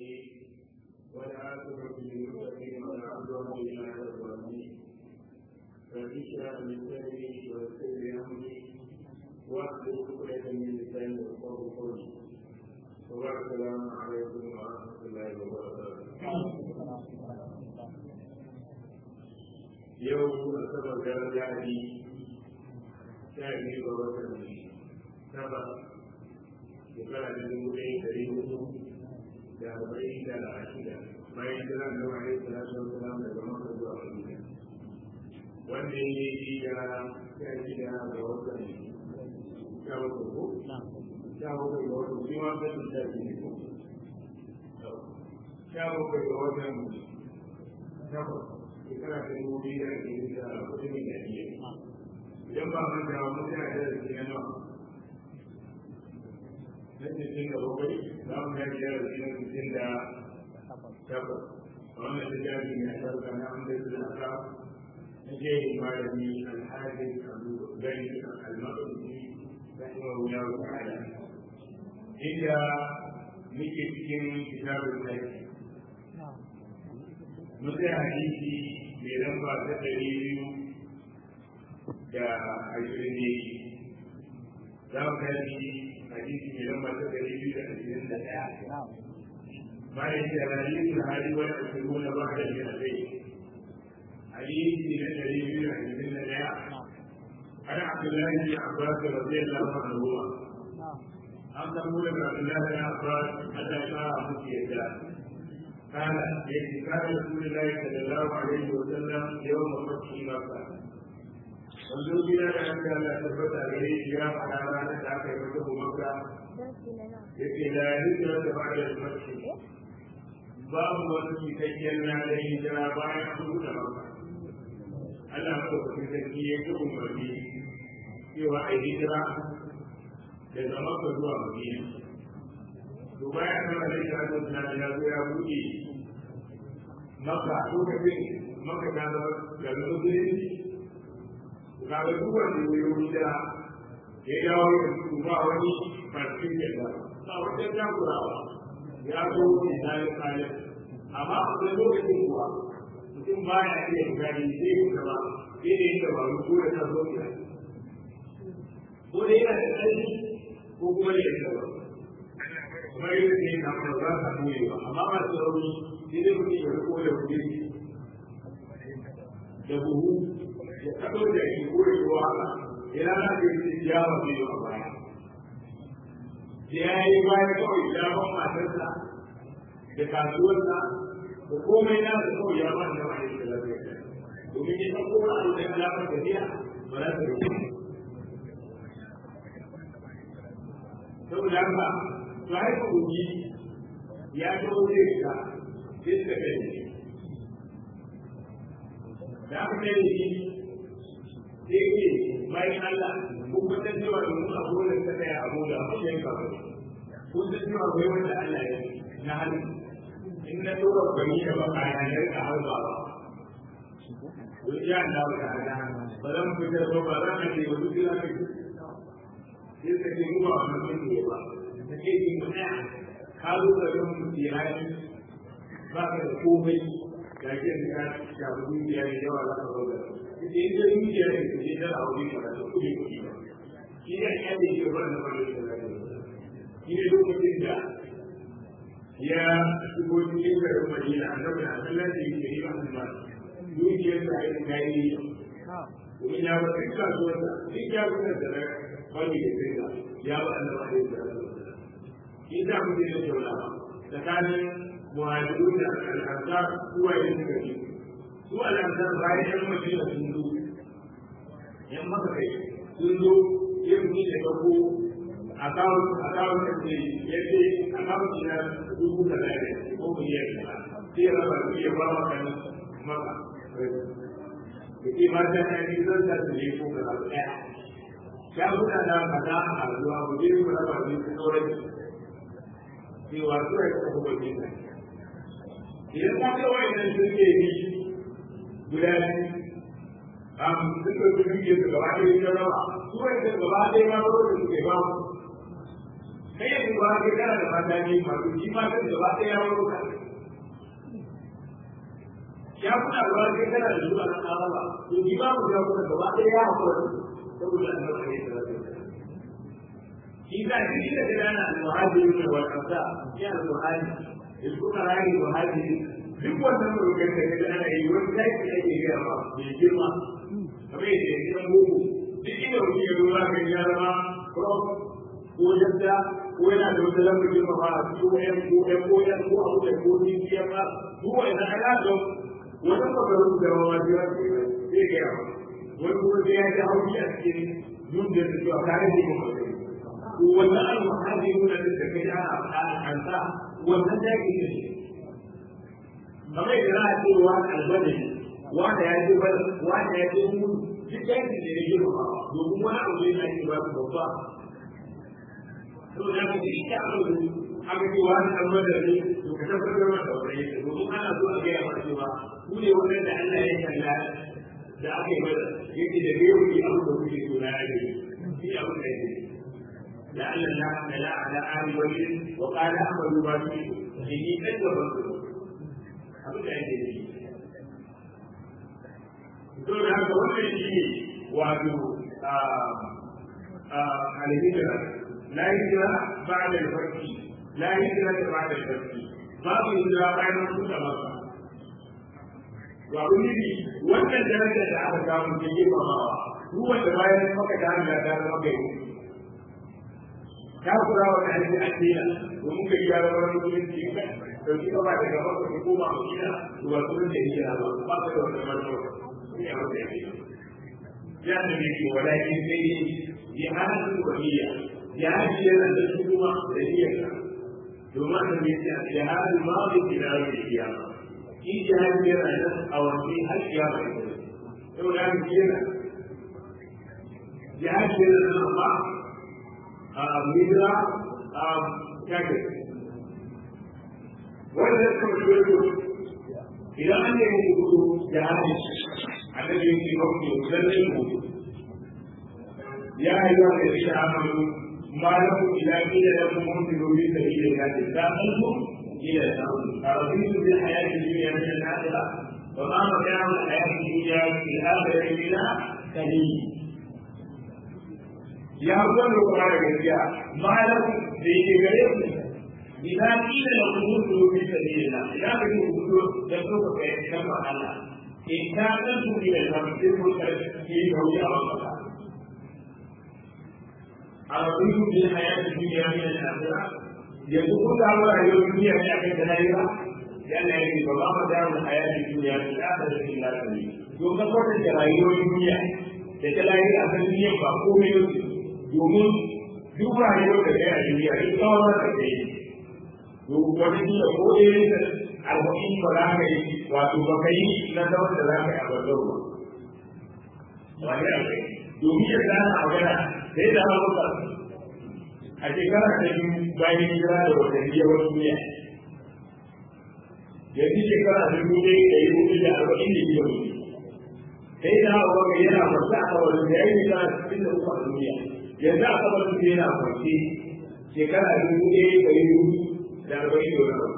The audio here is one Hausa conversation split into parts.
الصالحين والعاقبة للمتقين ولا عدوان إلا على الظالمين فاشرح من صدري ويسر لي أمري واحلل عقدة من لساني يفقهوا قولي وبعد السلام عليكم ورحمة الله وبركاته yau asabar da lahadi sha biyu ga watan saba shekara da dubu ɗaya ɗari hudu da arba'in da shida bayan jiran da wani salatu wasalam daga maka zuwa madina wanda ya yi da sha shida ga watan sha bakwai ko sha bakwai ga watan shi ma bai sha biyu ko sha bakwai ga watan takwas shekara ta dubu biyu da ake yi da kudin da iya idan ba man da mun da da shi na nawa na cikin da bakwai za mu yi da shi na cikin da takwas wannan da jami ne a sarka na an bai da aka na je malami alhaji abu gani al-maqdisi rahimahullahu ta'ala inda muke cikin kitabul lahi mutai hadisi mai lamba ta ɗari biyu da ashirin ne za mu gani hadisi mai lamba ta ɗari biyu da ashirin da ɗaya bayan da hadisi hali wani ashirin na ba da shi a kai hadisi na ɗari biyu da ashirin da ɗaya ana abdullahi bin abbas radiyallahu anhu an samu daga abdullahi bin abbas Allah ya fara musu yadda قال يجي كان رسول الله صلى الله عليه وسلم يوم فتح مكة wanzu gida da an gala tabbata gare shi ya faɗa ranar da aka yi mata maka ya ce da hijira da bada da mace babu wani cikakken na da hijira bayan an buɗe maka Allah maka kusa sarki ya ci umarni cewa a hijira daga maka zuwa madina to bayan nan da shi Allah na ya zo ya buɗe maka lokacin maka ta zama garin musulunci ga da duk wanda ya yi wuta ya dawo da su ba wani farfin da ba ba wajen takurawa ya zo ne na yi kayan amma a wani lokacin kuwa mutum ba ya iya gani zai yi gaba sai da yin dabaru ko da ta zo ne ko da yana da ƙarfi ko kuma da yin dabaru kuma yi da yin kamar za ka ɓoye ba amma ba su rauni sai dai mutum ya riko da kuɗi da buhu ya kaɗo da shi ko da shi wahala ina na ke yi ya ba zai a baya ya yi baya kawai ya ban matarsa da kasuwarsa da komai na da kawai ya ban da wani da lafiya domin ya ɗauko wani abu da ya lafa tafiya ba za ta rike saboda haka to haifa uji ya taho zai rika sai suka kai da aka kai shi sai ke bayan Allah ko kun san cewa da mun abu da ta tsaya abu da abu da ka kun san cewa akwai wanda Allah ya na hannu in na tura gwani da baka ya ne ka harba ba Wani ya da ba da hada ba zan fitar ba ba zan ake wa duk da kai sai ka ce mu ba wannan ne ba take yi mu tsaya ka zo da ran mutiyani ba ka da komai ga ke da ka shafi dukiya da yawa za ka zauna ita yin da dukiya da ke da a wuri ka da kuɗi kuɗi ba shi ne ya da ke ba da wani da zai shi ne lokacin da ya shigo cikin garin Madina a nan da Allah da yake yi ba ba dukiyar da ya ga yi domin ya ba duk kasuwar da duk ya ba da wani da zai ya ba Allah da ya shi da muke da tattaunawa tsakanin muhajirun da al'ansar zuwa yin suka ce su al'ansar bayan yan madina sun zo yan maka kai sun zo yin ni da kako a kawo a kawo da ce ya ce a kawo shi na dubu da lare ko miliyan kaza sai ya raba su ya ba wa kan maka da ke mata na yi zan sa su ne ko kaza ɗaya ya buɗa da kaza a zuwa mu je mu raba su su sauran cewa su ya kafa gwajin nan idan ka ga wayannan sun ke bi guda am sun ka su duke su gaba ɗaya ta raba su wanda gaba ɗaya ma ba da suke ba kai yanzu ba kai kana da mata ne masu shi ma kan gaba ɗaya ya wuro ka ya kuna da wani kai kana da zuwa na ƙarama to shi ma mu ya kuna gaba ɗaya ya haƙura saboda annabi ne da zai shi da shi da gana al-muhajiri ne wal ansar ya al-muhajiri ilkuka rani muhajiri duk wannan murukan da kaga ana yi wani zai da yake gaya ma mai girma kamar yadda ya gidan boko duk inda mutum ya zo zaka ya zama prof ko yadda ko yana da wata lambar girma ba a ko yan ko yan ko yan ko abu da ko ni ya ba duk wanda ana da wannan kokarin da rawa biya zai gaya ma wani kuma sai ya ji hauki a cikin duniya da cewa kare ne kuma wannan al-muhajirun da kaga ana faɗa an sa wannan da yake da shi kamar yadda za a ce wa albani wanda ya ce bada wanda ya ce mu duk yankin da ya yi ba domin wani abu ne ake ba su babba to da ka ce ita abu ne aka ce wani albani ne to ka tabbatar da wani yake domin ana so a gaya maka cewa ku ne wannan da Allah ya kalla da aka yi bada yake da bai wuce abu da kuke so na yake shi abu da yake لعل الله لا على آل ولي وقال أحمد ما فيه إني قد وفقت abin da yake yi don haka wannan shi ne wato alhijira la hijira ba da farki la hijira da ba da farki babu hijira bayan kusa maka to abin nufi wannan daraja da aka samu ta yi mamawa duk wanda bayan maka ta hanyar ta zama kai ta kura wa da ake addina domin ka yi yara wani musulunci ka dauki ka ba da gaba ka fi koma a gida to ba sunan da yake ba ba ka da wata manuwa ne a wata yake ya da ne ke walakin sai ne jihadin waliya jihadi yana da su kuma da niyyar ka domin da ne ce jihadin ma bai kira da kiyama shi jihadi yana da a wani har kiyama ne yau da ke yana jihadi yana da amma hijira kafin wanda suka shirya idan an yi hudu da hali annabi yake mafi zallin hudu ya ayyuka da shi amalu ma lahu ila qila lakum munfiru bi sabilillahi ta'alu ila sa'ud araditu bil hayati dunya min al-akhirah wa ma mata'u al-hayati dunya fil akhirati illa qalil ya gwada kuma da gaskiya malam da yake gare ku idan kila da kuma su bi sabila idan ka yi hudu da so ka kai kan Allah in ka san su bi da kamfin ko ta ke da wuya a maka a rabu bi hayati duniya min al-akhirah yanzu kun ga rayuwar duniya ne akan da lahira yana yi ba ba ma da hayati duniya min al-akhirah illa qalil don ka kwatanta rayuwar duniya da ta lahira akan duniya ba komai ne domin duk rayuwar da kai a duniya duk tsawon da kai duk wani kila ko irin da arba'in ba za ka yi wato ba ka yi na tsawon da za ka yi a bazar ba wani a kai domin yadda ana magana sai da hauka a shekara ta biyu bayan hijira da watanni yawan duniya yanzu shekara ta biyu dai da yi hudu da arba'in da biyar sai da hauka yana fasa a kawai da ya yi shekara cikin da uku a duniya yanzu a kamar su yana kwanci shekara dubu ɗaya da ɗari hudu da arba'in da wani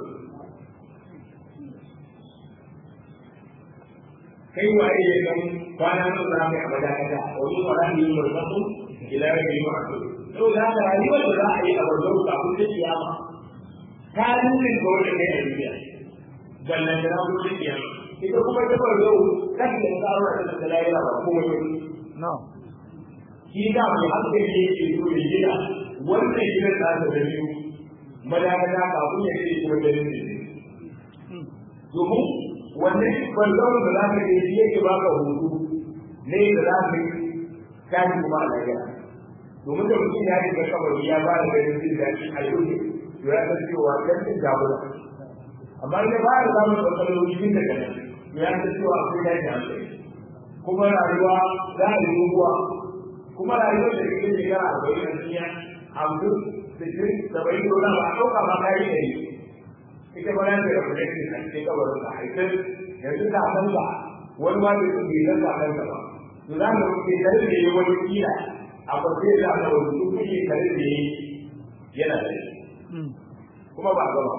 kai waye ya san kwana nan za ka yi a madakata wani wala ne yi barzaku ila rabi yi ma'a saboda haka rayuwar da za a yi a barzaku kafin ta kiyama ta nuna ga wanda kai a duniya ballan da na kuma kiyama ita kuma ta barzaku kan da ta aure da ta layira ba kuma na'am shi da mai hankali yake so ya gina wannan gidan da aka da biyu madagata kafin ya ce kuma da ne domin wannan kwallon da za ka yi yake baka hutu ne da za ka yi kaji kuma a lafiya domin da mutum ya yi kamar ya ba da ganin jin daɗi a yau ne to ya san cewa kan jin damuwa amma da ba da samun matsaloli jin daga nan to ya san cewa akwai daji hankali kuma rayuwa za a yi rubuwa kuma rayuwar da kake shekara arba'in a duniya hamsin sittin saba'in da wani ba a ɗauka ma kayi da yi ita ba nan da ya fita ne a cikin kabarin ka haifar yanzu ka san ba wani ma bai bai san ka san ba to za mu ke tare da yi wani kila a kwace da aka wani su kuke tare da yi yana da kuma ba a gaba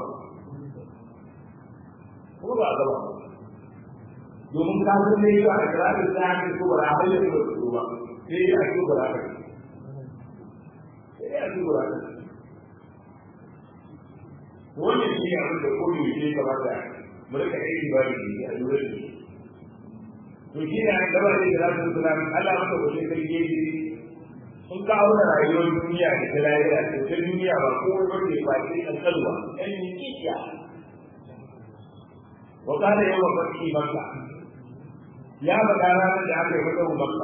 kuma ba a gaba domin ka san ne ba a kira da ta hanyar ko ba a hanyar da su ba sai a ci ba a sai a ci ba a wannan shi ne abin da koyi ne kamata mu rika aiki ba da shi a lura da shi to shi ne an gaba da salatu wasalam Allah maka wajen sarki yake sun kawo da rayuwar duniya da ta lahira to ta duniya ba komai ba ne ba sai an kalwa ɗan kikiya wa kana yawa farki makka ya faɗa ranar da aka yi masa makka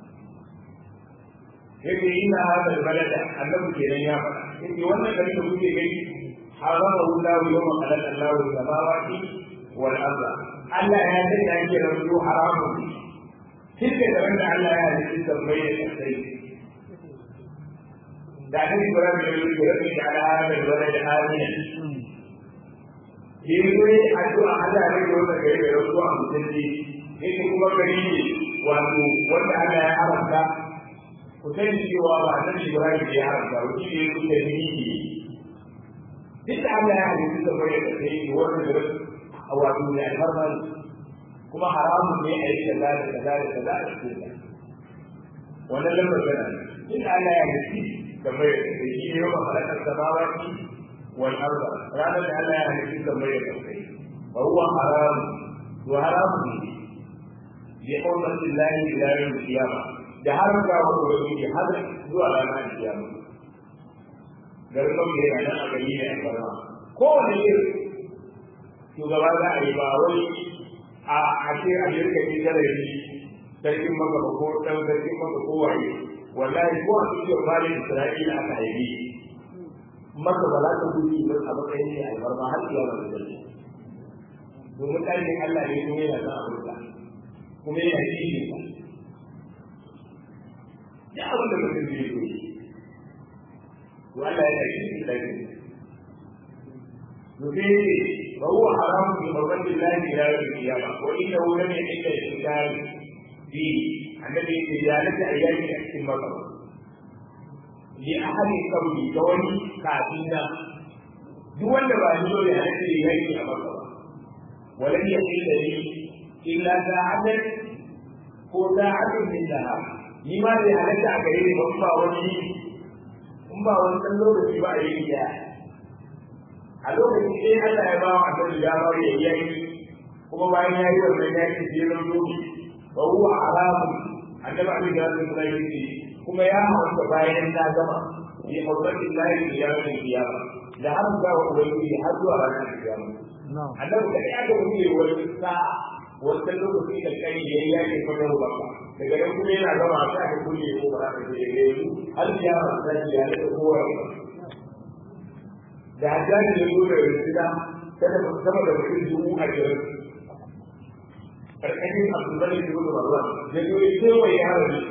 yake ina hada balada annabi kenan ya faɗa yake wannan garin da kuke gani harama Allah yawma khalaqa Allah samawati wal arda Allah ya ce ya ke rabu haramun tilka da wanda Allah ya halitta sammai da kasai da nan Ibrahim ya yi da rabbi da ala hada balad amina yi ne addu'a Allah ne da wanda gari da rabu a mutunci yake kuma gari ne wato wanda Allah ya haramta ku sani cewa ba nan Ibrahim ya haramta ba shi ne ku da ni duk da Allah ya halitta sammai da kasai wanda da wato mai alfarma kuma haramun ne a yi kaza da kaza da kaza a cikin wannan lambar tana in Allah ya nufi kamar da shi ne yawan halakar samawati wal arda ranar da Allah ya nufi kamar da kai wa huwa haram to haramun ne bi hurmati Allah ila yawm al-qiyamah da har ga wani har zuwa ranar kiyama garin da yana nan a gari ne a barna kowane irin shugaba za a yi ba wai a ashe a jirka ne kada yi sarkin maka ba ko dan sarkin maka ko waye wallahi ko a cikin malin isra'ila aka haifi maka ba za ta gudu ba a matsayin ne albarma har iya ba da domin ɗalibin Allah ne kuma yana son abinka kuma yana kishin ka ya abin da mutum zai yi to Allah ya kishin ɗalibin يفيد فهو حرام بحرمة الله إلى يوم القيامة وإنه لم يحل الإنسان فيه الذي إزالة أيام أكل المطر لأحد قبل كون كافينا دون بعده لأنه يهيئ المطر ولم يحل لي إلا ساعة ko sa'atun min nahar ni ma bai halatta a gare ni ba ba wani in ba wani dan lokaci ba a yi ya a lokacin sai Allah ya ba wa annabi ya ba ya yi kuma bayan ya yi wannan ya ce sai zan zobi wa huwa haramun annabi abin da zai kula yi kuma ya haramta bayan ta gama bi hurmatin lahi ya yi kiyama da har ga wa ubangiji har zuwa ranar kiyama annabi da ya ga mutum wani sa'a wannan lokacin da kai ya yi yake fadar baka daga nan kuma yana gama a sa ka kulle ko ba ka je ga yanzu har kiyama ta ji ya da kowa da hajjaji da zo da risida kada mu sama da mutum dubu a jirin karkashin abdullahi da gudu marwan da zo ya kewa ya harami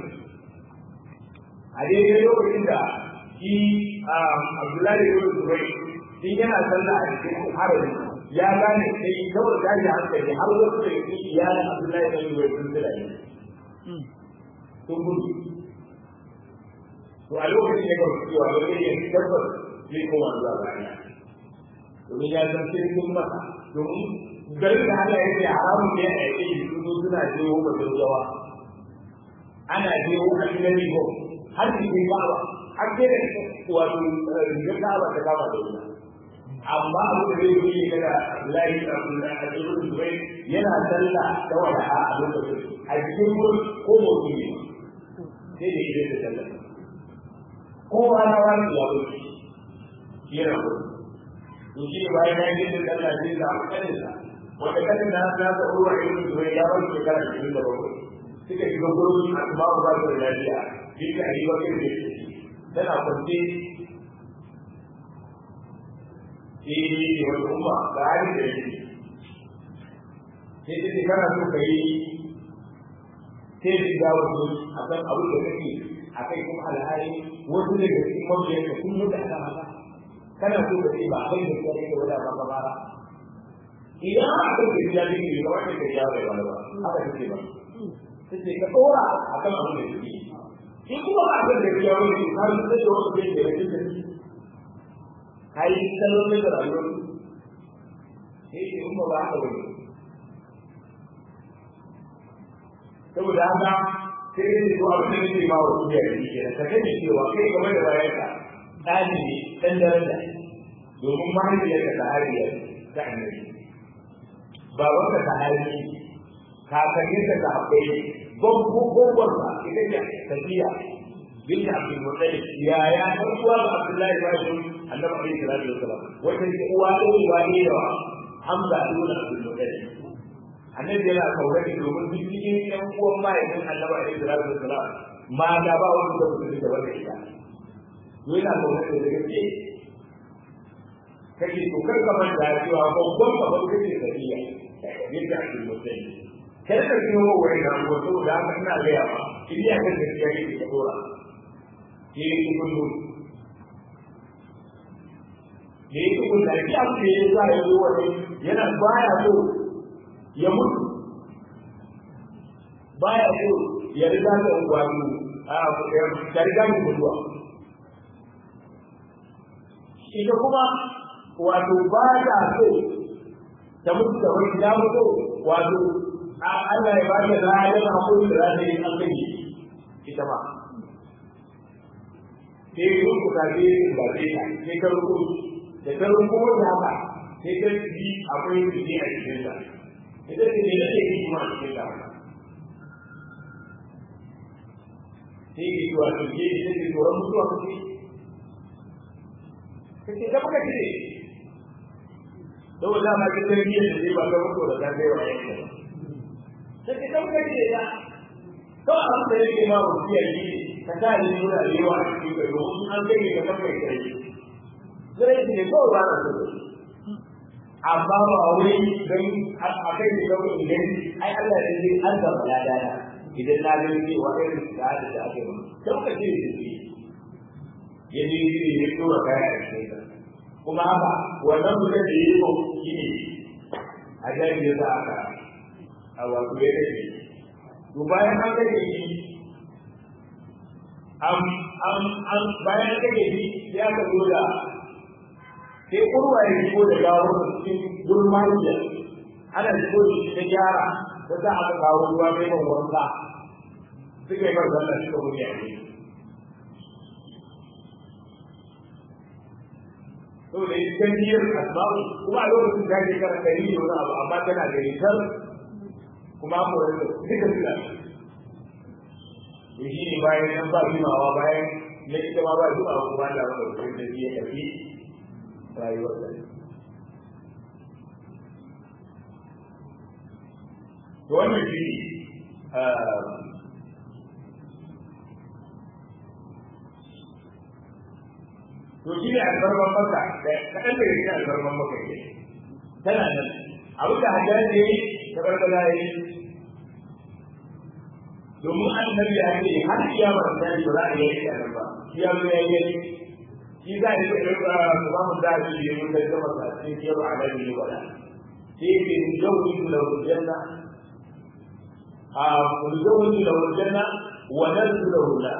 a daidai lokacin da shi abdullahi da gudu zubai shi yana sallah a cikin harami ya gane sai kawai gashi hankali har wasu da yake iyalin abdullahi da gudu sun tsira ne sun gudu to a lokacin da kawai cewa da zai yi tabbas zai koma zuwa baya domin ya san sirrin masa domin garin da Allah ya ce haramun ne a yake yi su suna jewo ba jawa ana jewo a cikin rigo har su ke kawa har sai da wato rigar kawa ta kama da wuta amma abu da zai yi daga Abdullahi da Abdullahi a cikin Dubai yana sallah da wada a lokacin a cikin ko motsi ne sai da idan da sallah kowa na wani ya wuce yana gudu to shi ne bayan ya yi da Allah zai samu kaninsa wanda kanin da za ta ruwa irin su ya bar shekara ashirin da bakwai suka shiga gurin asma'u ba su da lafiya duka a yi wa kai da tana kwance shi ne wani umma ga halin da yake sai ta ce kana so ka yi sai da ga wasu a kan abin da kake a kai kuma alhali wasu daga cikin mabiyanka sun mutu a kan haka kana so ka ce ba kai da kai da wada ba ba ba idan aka ce ya ji ne ba wanda ya bai wala ba haka take ba sai ka dora akan abin da yake in kuma ba ka da ya wani ka san da wasu da yake da ka yi kallon da rayuwar sai ce in ba ba haka wani saboda haka sai dai ko abin da nake ba wa duniya da shi ka sani cewa kai game da bayanka tsari ne dan daraja domin mahaifiyarka ta hariya ta annabi babanka ta hariya kakanninka ta haɓɓai gwagwagwagwar ba ita ce tafiya bin abdul muttalib ya ya dan uwa ga abdullahi ba shi annabi alaihi salatu wasalam wata ce uwa da uwa ne da hamza ibn abdul muttalib annabi yana kaure da domin duk cikin ƴan uwan mahaifin annabi alaihi salatu wasalam ma da ba wani da mutum da wanda ita to yana kaure da gaske kake to kar ka manta cewa babban babban kake tafiya yadda abdul muttalib kai ka ji wa wani da ko to da haka ina ga yawa idan ka gaskiya kake ka dora ke yi kullu ne yi kullu da ya ce ya sa ya zo wani yana baya so ya mutu baya so ya riga da ungwani a ya riga da mutuwa ita kuma wato ba ta so ta mutu da wani ya mutu wato Allah ya ba ta rayuwar hakuri da za ta yi an kai ita ma sai yi ku ka je ba sai ka sai ka ruku da ka ruku wanda haka sai ka ji akwai jiki a cikin sa ita ce ne nake yi kuma a cikin sa sai ki zuwa to ke ji sai tsoron mutuwa kake kake da muka ce saboda ma ka tarbiyyar da zai ba ka mutuwa da ta kai wa yanka sai ka dauka ce ya to abin da yake ma wasiyar yi ka sa ni nuna da yawa a cikin gari domin an kai ka kan mai kai zai ne ko ba na so amma ba wai dan a kai ne kawai idan ai Allah ya ce an ga balada idan na ga ni wa irin da da ake ba dauka ce ne ya ji ne ya tura kaya a cikin kuma haka wannan mutum da yi ko shi ne a jami'in da za aka a wato ya kashe to bayan an kashe shi an an an bayan kashe shi ya ka zo da sai kurwa ya shigo da gawo cikin gurin mahiya ana shigo da shi ta gyara ta sa aka kawo ruwa mai ban wanka suka yi bar sallah suka wuce a ciki to da ita biyar asbabu kuma a lokacin da ke kara kari da wani abu amma tana da ritar kuma ko da duka suna to shi ne bayan nan ba jimawa bayan na ita ma ba jimawa kuma da wani lokacin da ya tafi rayuwar da to wannan shi to shi ne albarman maka da kaɗan daga cikin albarman maka ke tana nan abin da hajjar ne ta barbara ya yi domin an nabi ya ce har kiyama da ba za a yi a nan ba shi ya zo ya yi shi za a yi da ɗaukar su ba mu da shi yi mun da gama sa cikin kiyar a nan yi wala sai ke yau yi da hujjanna a yau yi da hujjanna wa nan su da hujjanna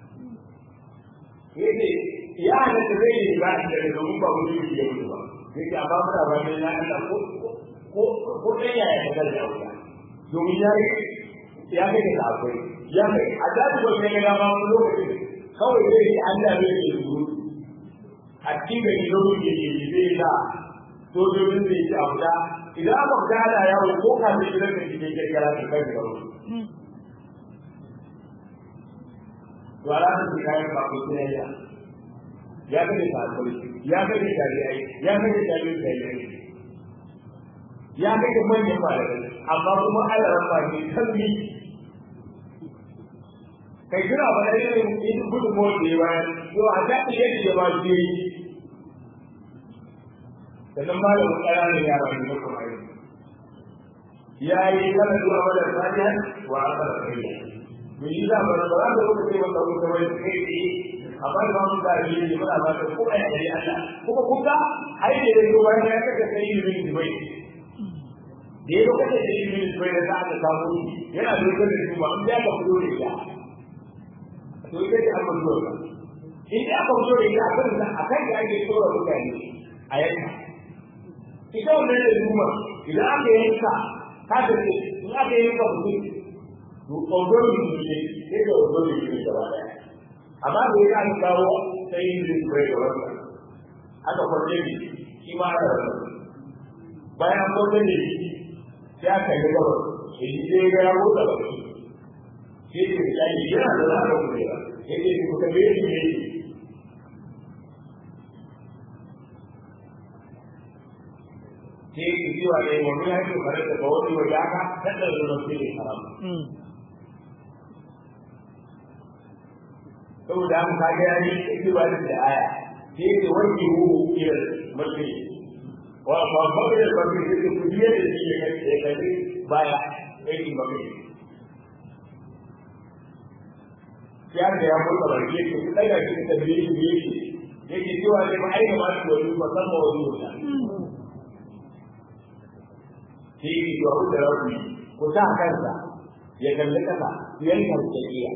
yake ya halatta zai yi ba shi daga domin ba wani yi ya mutu ba sai ke amma muna ba mai na Allah ko ko ko ɗan ya ya kasar da wuta domin ya yi ya kai da akwai ya kai a zaɓi ba mai gaba wani lokaci kawai zai yi Allah zai yi suru a cikin gari lokacin da ke zai sa sojojin zai ci abu da idan aka fita ana yawo ko kafin gidan da cikin kirkira ta kai da wani to ala ta kayan ba ko tunayya ya kace sahabbai ya kace tabi'ai ya kace tabi'in tabi'ai ya kace manyan malamai amma kuma Allah ran ba ne kalmi kai kira ba da irin in gudu mo da yawa to a da ke yake da ba shi sannan malamin ƙananan yara ne kuma ya yi kana zuwa wadda fatiha wa akara kariya mun yi da ba za ka rubuta wanda kuka wai kai amma da mun da yi ne muna ba ta ko ai ai Allah kuma kuka ai ne da ko bayan ya kace sai yi min bai da yau kace sai yi min bai da aka samu yana da gudun da kuma an ya ka fito da ya to ita ce amma zuwa in ya ka fito da ya kan da akan da ake tsora mutane a yanka ita wannan da zuma idan aka yanka ka ta ce in aka yanka mutum to ƙaunar mutum ne sai da ƙaunar mutum ne gaba ɗaya amma da ya kan kawo sai yin zai bai da wannan aka kwalle ne shi ma aka rasa bayan kwalle ne sai aka yi gaba sai sai ga ya motsa ba sai ce ya yi yana da za a kwalle ba ya ce ku ka bai shi ne sai ki cewa ne wani ya ce kare da wani wa ya ka kada da rafi ne haram saboda an kaga ya yi itibar da aya sai ke wanke hu ila mulki wa fa fa da ba ke ce ku biye da shi ne kai kai baya aikin ba kai ya da ya mutu ba ke ku daga shi da biye shi biye shi yake cewa ne ba aina ma su wani musamman wani wuta sai ki ga da rabi ku sa kansa ya kalli kasa yanka tsakiya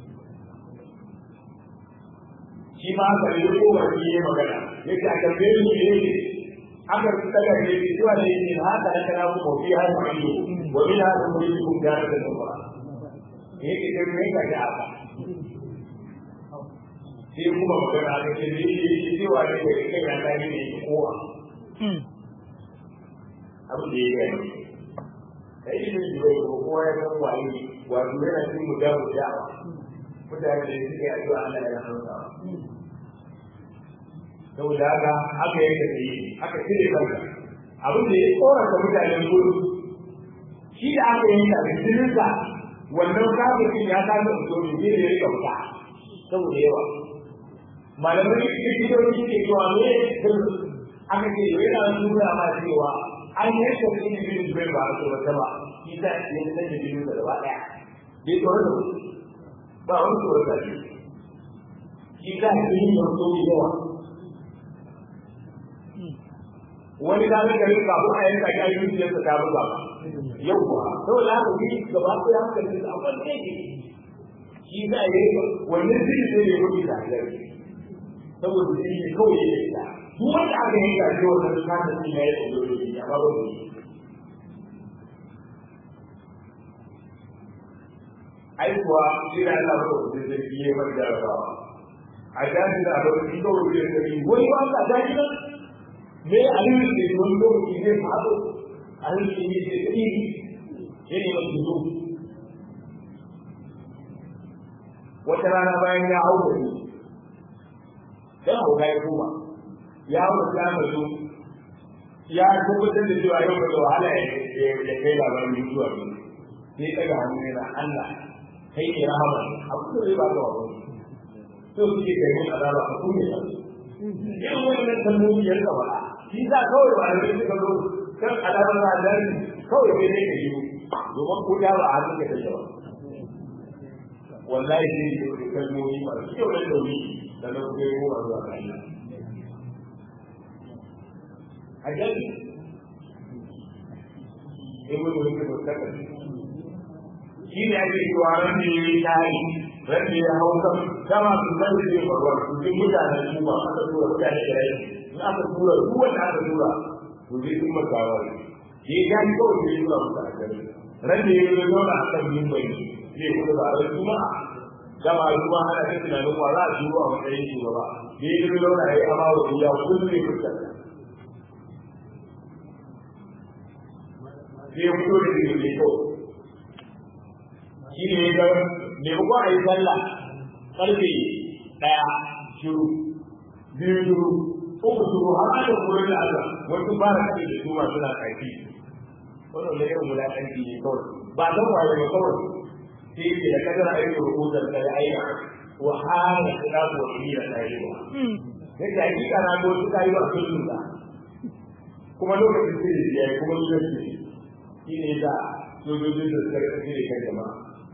shi ma aka yi ko ba shi ne magana yake a tambaye ni ne aka tsaka ne ki zuwa ne ne haka da kana ku fi har mu yi wa min hada mu yi kun gara da ba yake da me ka ga aka sai kuma magana aka ce ne shi zuwa ne da kai ya ta ne kowa abu da ya yi kai ne da kowa ya san waye wato yana cikin mujabu da'awa mutane da suke addu'a Allah ya rahama saboda haka aka yanka tsaye aka cire kanka abin da ya tsorata mutanen gudu shi da aka yanka da jininsa wannan kafin ya kasa mutum ne da ya rika fita saboda yawa malamai likitoci ke cewa me aka ce yana nuna ma cewa an yanka jinin jinin bai ba a tsorata ba shi ta ya fitar da jinin da gaba daya bai tsorata ba ba wani tsorata shi shi ta yi yin sauki yawa wani da ga garin kafin a yanka ya yi zuciyar ta buga ba yau ba saboda haka shi gaba ko ya haka da abin da yake shi za a yi wannan zai zai yi rubi da gari saboda shi ne kawai ya yi ta duk wanda aka yanka shi wannan kasa shi na yi da rubi ya ba ba ai kuwa shi da Allah ko da zai yi mai da rawa a jami'in da abin da kawai ya yi wani ba ka dace me alimin da wani lokaci zai faɗo alimin da yake da iri yana da zuzo wata rana bayan ya hau da ni dan hau ya koma ya hau da ya mazo ya tabbatar da cewa yau da wahala ya kai labarin mutuwa ne sai daga hannu yana Allah kai ne rahama abu da zai ba ka wa so suke kai mun azaba a kuma ya irin wannan kalmomi ya rika faɗa shi za kawai ba a yi suka zo kan alamar radari kawai sai dai ka yi domin ko da ba a hannun ka take ba wallahi sai yi da kalmomi masu kyau da dauri da na kuma yi wa zuwa kan a gani ibn wani mustaqbal shi ne ake cewa ran da ya yi tari ran da ya hau kan dama su zan da ya faruwa su ji mutanen su ba aka tura mutane da rai in aka tura duk wanda aka tura to zai sun makawa ne ke ya yi kawai zai tura musu a gari ran da ya yi zauna a kan mimbai zai kuma ba ran juma'a dama juma'a ana ta tunanin wa za a shuru a matsayin shugaba da ya yi zauna ya yi amawa ya kullum ne fuskanta sai ya fito da zai mai kyau shi ne ya ga maimako a yi sallah karfe ɗaya shiru biyu shiru uku shiru har aka kura da aka wasu ba da kaɗe da su ma suna ƙarfi wannan da irin wulaƙanci ne kawai ba don waye ba kawai sai ke da kadar aikin rubutar da ya aika wa hana kuɗa ko hira ta yi ba yadda hakika na go suka yi ba kullum ba kuma lokacin sai ya yi kuma lokacin shi ne da sojojin da suka rikace da kan jama'a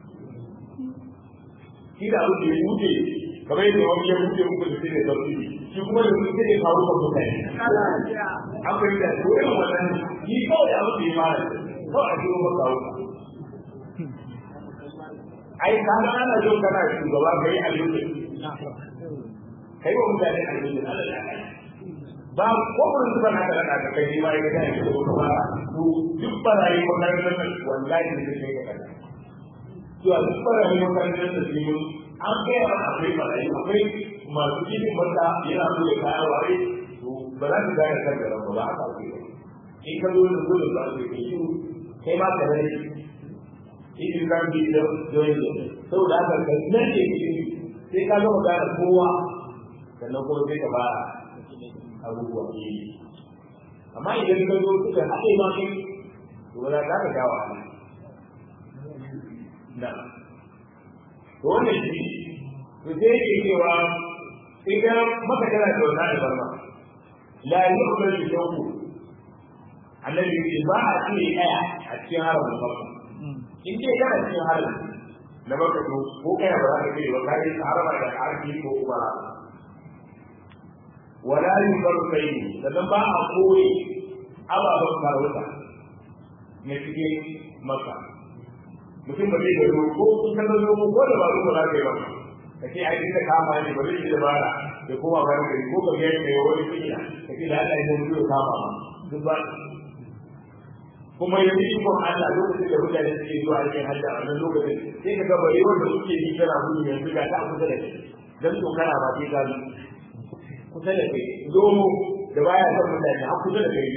shi da abu da ya wuce kamar yadda wani ya wuce muku da sai da sauki shi kuma da su sai da kawo kan mutane an bai da su irin wannan shi kawai da abu da ya mara kawai a cikin maka wuka ai ka ga ana zo kana shugaba kai a lokacin kai wa mutane a lokacin Allah ya kai ba ko mun zuba na da da kai ma ya ga ko ba to duk barayi makarantar nan wallahi ne sai ka kada to a duk barayi makarantar nan sai mun an kai a akwai barayi akwai masu cikin mata yana so ya kaya ware to ba za ka gane kan da ba ba haka ke in ka zo da gudun ba su ke shi kai ma ka rage in ka bi da doyin da saboda haka ka nan ne sai ka gama gane kowa sannan kuma sai ka fara abubuwa ne amma idan ka zo suka haɗe ma kai to wala za ka gawa na to wannan shi to sai yake cewa idan maka tana da wannan albarma la yu'minu bi shawku annabi ce ba a ce ɗaya a cikin haramin makka in dai kana cikin haramin na makka to ko kai ba za ka ce ba kai harama da harfi ko kuma wala yubar kai sannan ba a koyi ababen farauta na cikin maka mutum ba zai gado ko kun ka zo ko da ba ruwa za ka yi ba ka ce ai da kama ne ba zai yi dabara da kowa ba ka ko ka ga mai wani kila ka ce da Allah ya zo kama ma duk ba kuma yanzu iko Allah lokacin da mutane suke zuwa aikin hajji a wannan lokacin sai ka ga bare wanda suke yi kana gudu yanzu ga ta kusa da kai dan to kana ba sai ka kusa da kai zomo da baya son mutane har kusa da kai ne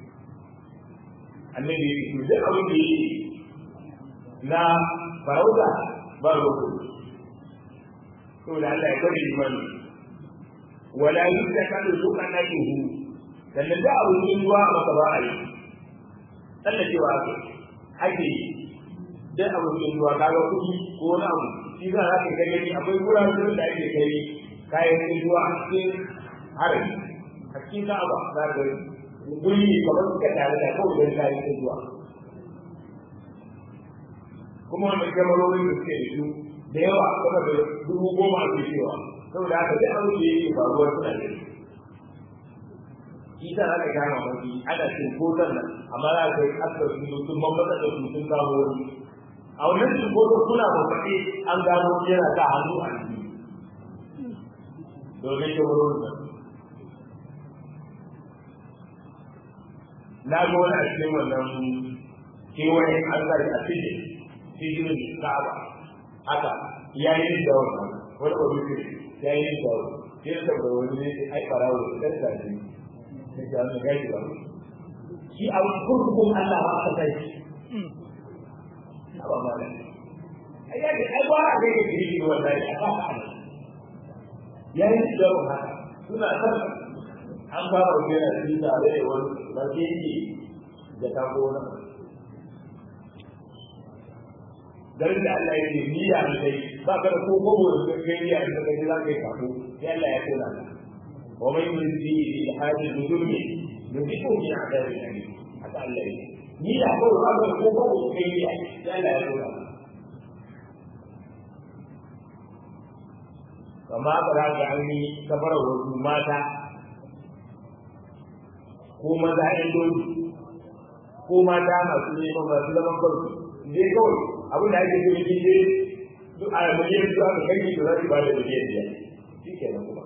annabi ya ce duk abin da yake na farauta ba roƙo to da Allah ya bari imani wala yutakalu sukanatuhu sannan da abin yin ruwa a maka ba a yi sannan cewa ake yi duk abin yin ruwa kaga kuɗi ko wani abu shi za a kai gani akwai wuraren da ake kai kayan yin ruwa a cikin harin a cikin ka'aba za ka guri kamar suka tare da kawai don kayan yin ruwa kuma wannan kyamarorin da suke da su da yawa kuma da dubu goma a cewa saboda haka duk abin da yake faruwa suna da shi shi ta aka gama mafi ana cin kotar nan amma za ka yi askar su sun mamata da su sun kamo wani a wannan cin kotar kuna mafaɗi an gano yana sa hannu a ciki domin kyamarorin nan na ga wani a cikin wannan kewayen an sa a cikin cikin ka'aba haka ya yi da wannan wani kwamitin ya yi da wannan ya da wani ne ai farawo da ɗan zafi ne da wani gaji ba shi a kurkukun Allah ba ka kai ba ma da ai ya ga ai ba a ga ga gidi wallahi a ba ka ya yi da wannan suna san an fara wuce na cikin tare da wani ba ke yi da ta gona garin da Allah ya ce niyya ne kai ba ka da ko gogo da kai niyya da kai za ka yi kafo sai Allah ya kula ka wa man yuridu bi hadi nuzumi yuziku bi adabi ali haka Allah ya niyya ko ba ka ko gogo da kai niyya sai Allah ya kula kama ba za ka an yi kafara wasu mata ko maza ɗan dole ko mata masu neman masu zaman kansu zai kawai abin da ake so shi ne duk a miliyan su aka kai da za su ba da miliyan biyar shi ke nan kuma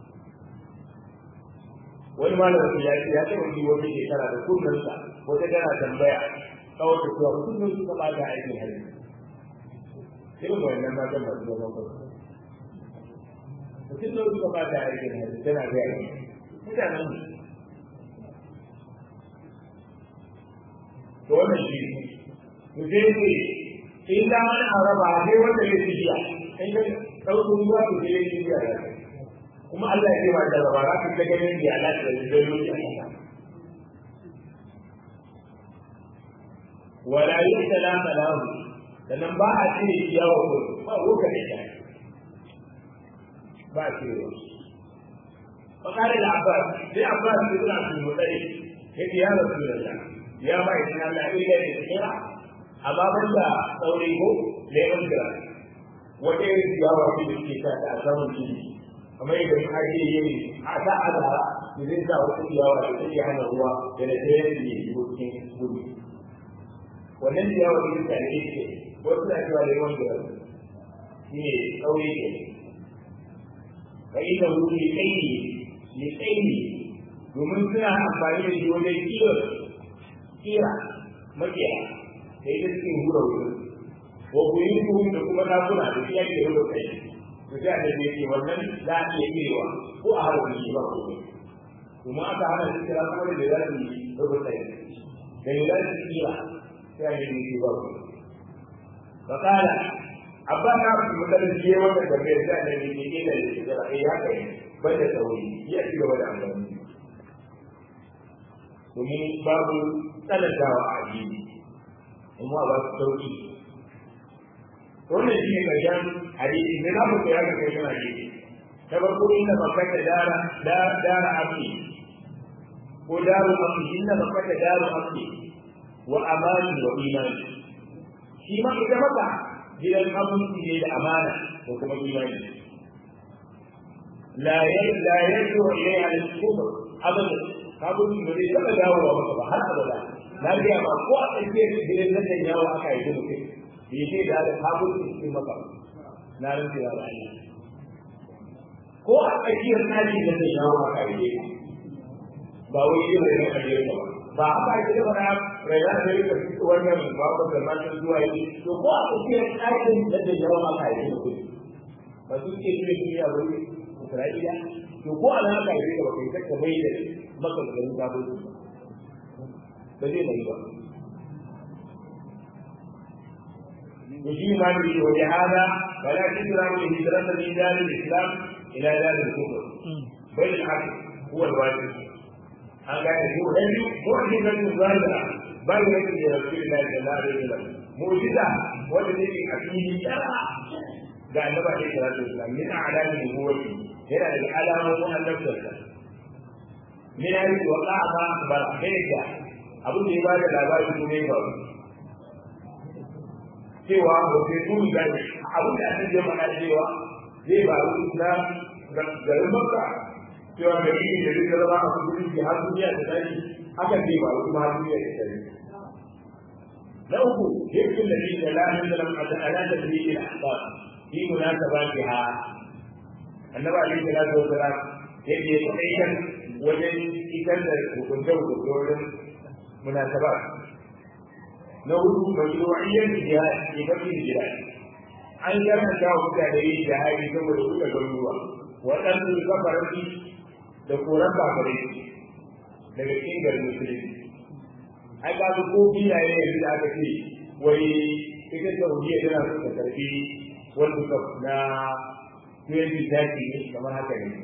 wani malamin ya ce ya taɓa yi wata shekara da kunnansa wata tana tambaya kawai da cewa kullum suka ba da aikin hali irin wannan matan masu zaman kansu mutum da suka ba da aikin hali tana gaya mutanen to wannan shi ne sai in da wani araba sai wanda ya tijiya in ka ɗauko ruwa to sai ya tijiya ya kuma Allah ya ce ma da raba za ka ta ganin da Allah da zai yi a kasa wala yusala salahu sannan ba a ce yawa ko ba roka da shi ba ce fakare da abbas sai abbas sai suna su mutsari yake ya rasu da ya ba shi Allah ila da kira amma ban da sauri ko lemon gira wata irin ciyawa ce da suke ta a samun jini kamar yadda in ake yin a sa azara da zai sa wata ciyawa da take hana ruwa da da ɗaya da ke shigo cikin gudu wannan ciyawa da ta ne ce wasu na cewa lemon gira shi ne sauri ke fa ina wuri tsayi ne tsayi domin suna amfani da shi wajen kiyar kira makiya da ita suke hura wurin wa buyutuhum da kuma dakuna da shi ake hura kai to sai da yake wannan za a iya kirewa ko a harbi shi ba ko kuma aka hana shi kira kuma da za su yi hura kai da za su kira sai a yi shi ba ko فقال abba na fi mutane shi ya wata tambayar da ne ne ne da shi da ai haka ne bai da sauri ya ci gaba da amfani domin babu tsanantawa a addini kuma ba su sauki wannan shi ne karshen hadisi ne za mu koya ga kai kana hadisi ta farko inda bakar da dara da dara afi ko daru afi inda bakar da daru afi wa amani wa imani shi ma ita maka gidan abinci ne da amana ko kuma imani la yar la yarju ilayha al-kufr abada kabun da zai taba dawowa maka ba har abada na ga ma ko a tsakiyar gidan nan da yawo aka yi mutum bai ce da da kabun cikin maka na rantsa da Allah ko a tsakiyar tsari da zai yawo aka yi ba wai yin da kake ba ba haka ake da fara rayuwa da yake fito wannan ba ko da mata zuwa yi to ko a cikin aikin da da yawa aka yi da kuɗi ba su ke kire kire a wuri Isra'ila to ko a nan aka yi da kai kaka bai da maka garin gabo ba zai bai ba يجي ما به ولهذا فلا تكره الهجرة من دار الإسلام إلى دار الكفر بل العكس هو الواجب an gane ko dan mu'jizatu zahira bai da ke rasulullahi sallallahu alaihi wasallam mu'jiza wanda take a fili yara ga annabi alaihi salatu wasallam min a'lami nubuwati yana da alamomin annabtarsa min ayi wa qa'a bar hega abin da ya bada labari ko ne ba cewa ko sai kun ga abin da ake faɗa cewa zai ba na garin makka cewa da yi da duka zama a kudin ki har duniya ta tashi hakan zai ba kuma har duniya ta tashi na uku yakin da shi da lahin da lamar da ala da shi da ahbab fi munasabatiha annabi alaihi salatu wasalam yake ya kaitan wajen isar da hukunce hukunce wajen munasabat na hudu mashru'iyyar jihad ke bakin jihad an karanta wa mutane yin jihadi saboda kuka garuruwa waɗansu kafaranci da koran kafirai daga cikin garin musulunci ai ka ko filaye yanzu da aka ce wai ita saudiya tana so ta karfi wani cup na 2030 ne kamar haka ne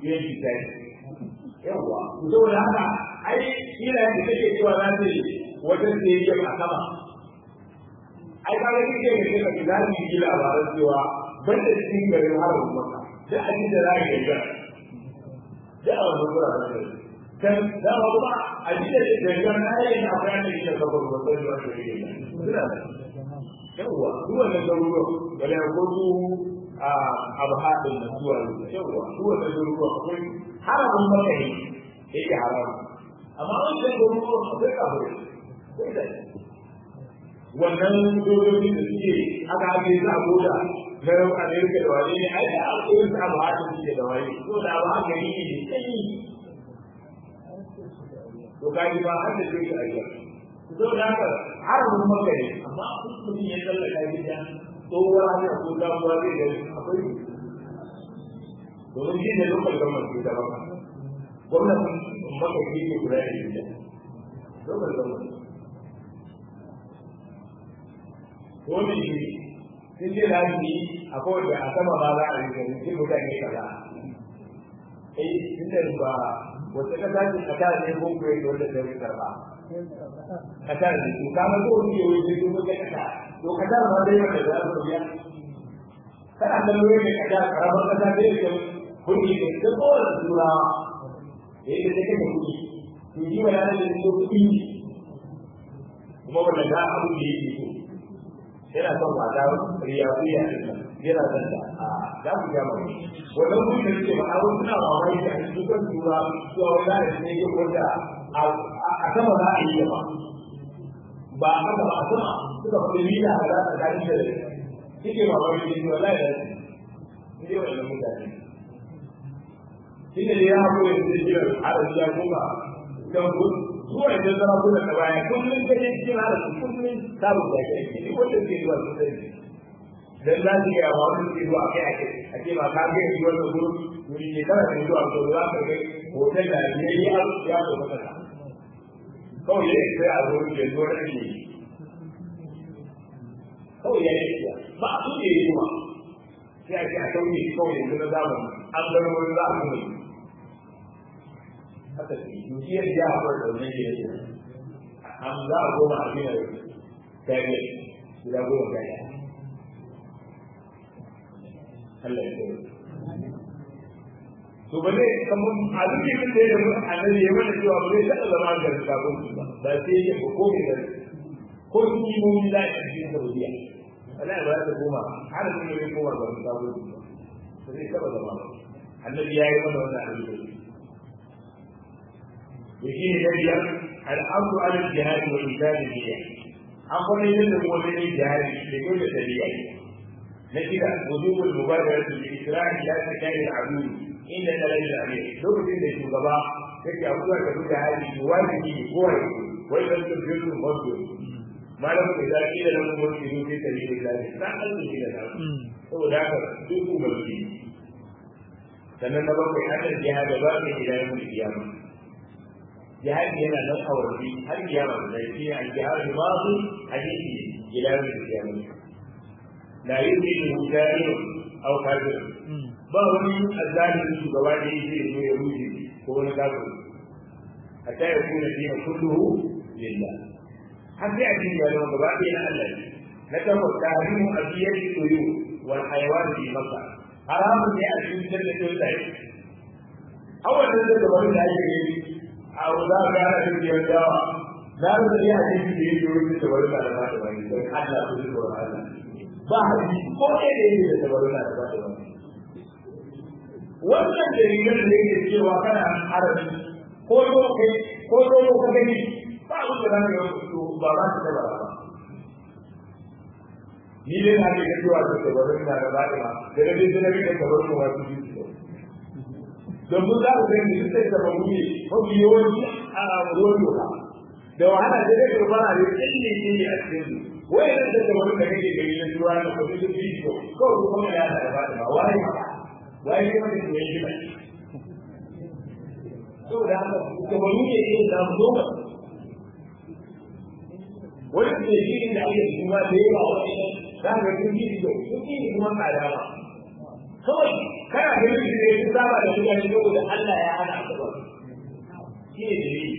2030 yawwa saboda haka ai filaye da take cewa za ta yi wajen stadium a sama ai ka ga kike da kake za su yi labaran cewa banda cikin garin harin maka da abin da za ka yi da a wani wuraren da kan da ba kuma a ji da dangan na yayin na bayan da yake kabar wannan da wanda yake suna da yawa duk wannan garuruwa bale ko su a abu hadin da zuwa yawa duk wannan garuruwa akwai haramun maka ne yake haram amma wannan garuruwa akwai kafir sai da wannan dokoki da suke aka ake sa goda na yau Amerika da wani ne ai da alƙawarin sa ba haka suke da wani ko da ba haka ne ne sai to kai ba har da zai aika to da haka har mun maka ne amma mutum ya tsallaka gida tsohuwa ne ko da kuwa zai da akwai domin shi ne lokal gwamnati da baka gwamnatin maka shi ke kula da gida lokal gwamnati wani shi sun ce za su yi a kowace a sama ba za a yi gani sai mutane kaza eh tun da ba wata kasa ce kasa ne ko kuwa da wanda ta karba kasa ne to kama ko wani ke wani sai wata kasa to kasa ma dai wanda za su biya kana da lura da kasa karamar kasa ne da kuɗi da ta kowace turawa da yake da kake kuɗi to ji wa yana da kuɗi kuma wanda za a abu da yake so yana son mata riyawiya yana son da a za ku ga mai wannan mun da ke ba awon suna mamaki da su kan tura su a wani da ne ke wanda a sama za a yi ba ba a haka ba a sama suka fi mila a za a gani da suke mamaki da su wallahi da su ne wannan mutane shi ne ya haƙo ya zai jira haraji ya kuma don gudu zuwa idan zama kuna da baya kullum ka je cikin haraji kullum samun da ya kai ne wanda ke zuwa su sai dan za su yi amma wani ke zuwa kai a kai a ce ba ka kai zuwa da gudu wuri ne kana da zuwa ko za ka kai hotel da ne ya ya ko maka kawai ya sai a zo ya zo da shi kawai ya yi ba a so ya yi kuma sai a ce a sauke shi kawai yanzu na zamani an bar wani za a kuma yi haka ce dukiyar ya haɓar da wani ke yake an za a goma a biyar kare guda goma kare Allah ya kare to ba zai kamar a duk da ya yi annabi ya mana cewa ba zai taɓa zama da kafin su ba ba sai ya ko ko ne ko kimomi za a cikin saudiya Allah ya ba ta koma har sun yi koma ga kafin su ba zai taɓa zama ba annabi ya yi mana wannan abin يجيني نبيا الأمر على الجهاد وإنسان النية أقول إذا هو من الجهاد لكل سبيل نجد وجوب المبادرة بالإسراع إلى سكان العدو إن دليل الأمير لو كنت في الغباء تكي أبوها كتب هذه واجبي بقوة وإذا تبجل المصدر ما لم إذا قيل لهم مرسلوا في سبيل الله لا أنت إلى ذلك هو ذاك دوكو مسجد sannan na bakwai hannun jihada ba ne ila yau da kiyama jihadi yana nan a warfi har kiyama da shi ne al-jihad al-madi hadisi ila yawm al-qiyamah la yuzilu mujahid aw kafir ba wani azzalimi shugaba da yake zo ya rufe ko wani kafir hatta ya kuna dina kulluhu lillah har sai a cikin yaro gaba ɗaya na Allah ne na takwas tahrimu abiyati tuyu wal hayawan fi makka haramun ne a cikin da tsuntsaye awalan da gaba da ake yi a za a gana da biyar dawa za mu da iya hadisi da yake wurin da wani da ba da wani don Allah ku zuwa Allah ba hadisi ko ɗaya da yake da wani da ba da wani wannan dalilan da yake cewa kana arabi ko zo kai ko zo ka gani ba ku da nan yau ba ba su da ba ni dai na ga cewa da tabarin da ba da ba da dai da ne da tabarin wasu biyu domin za ku gani da sai da babu ne mafi yawanci a ruwan doka da wahala da zai karba a da tsalle ne a cikin su wai da da da wani da kake gani na tuwa da kuma da bidiyo ko kuma ya da ba da wai wai ne wani da yake ba to da haka da wani ne ke da mu doka wani da shi da ake kuma da yawa wani da ga bidiyo sun yi kuma tsada ba kawai kana da yin da ya saba da mutane saboda Allah ya hana ka ba shi ne dalili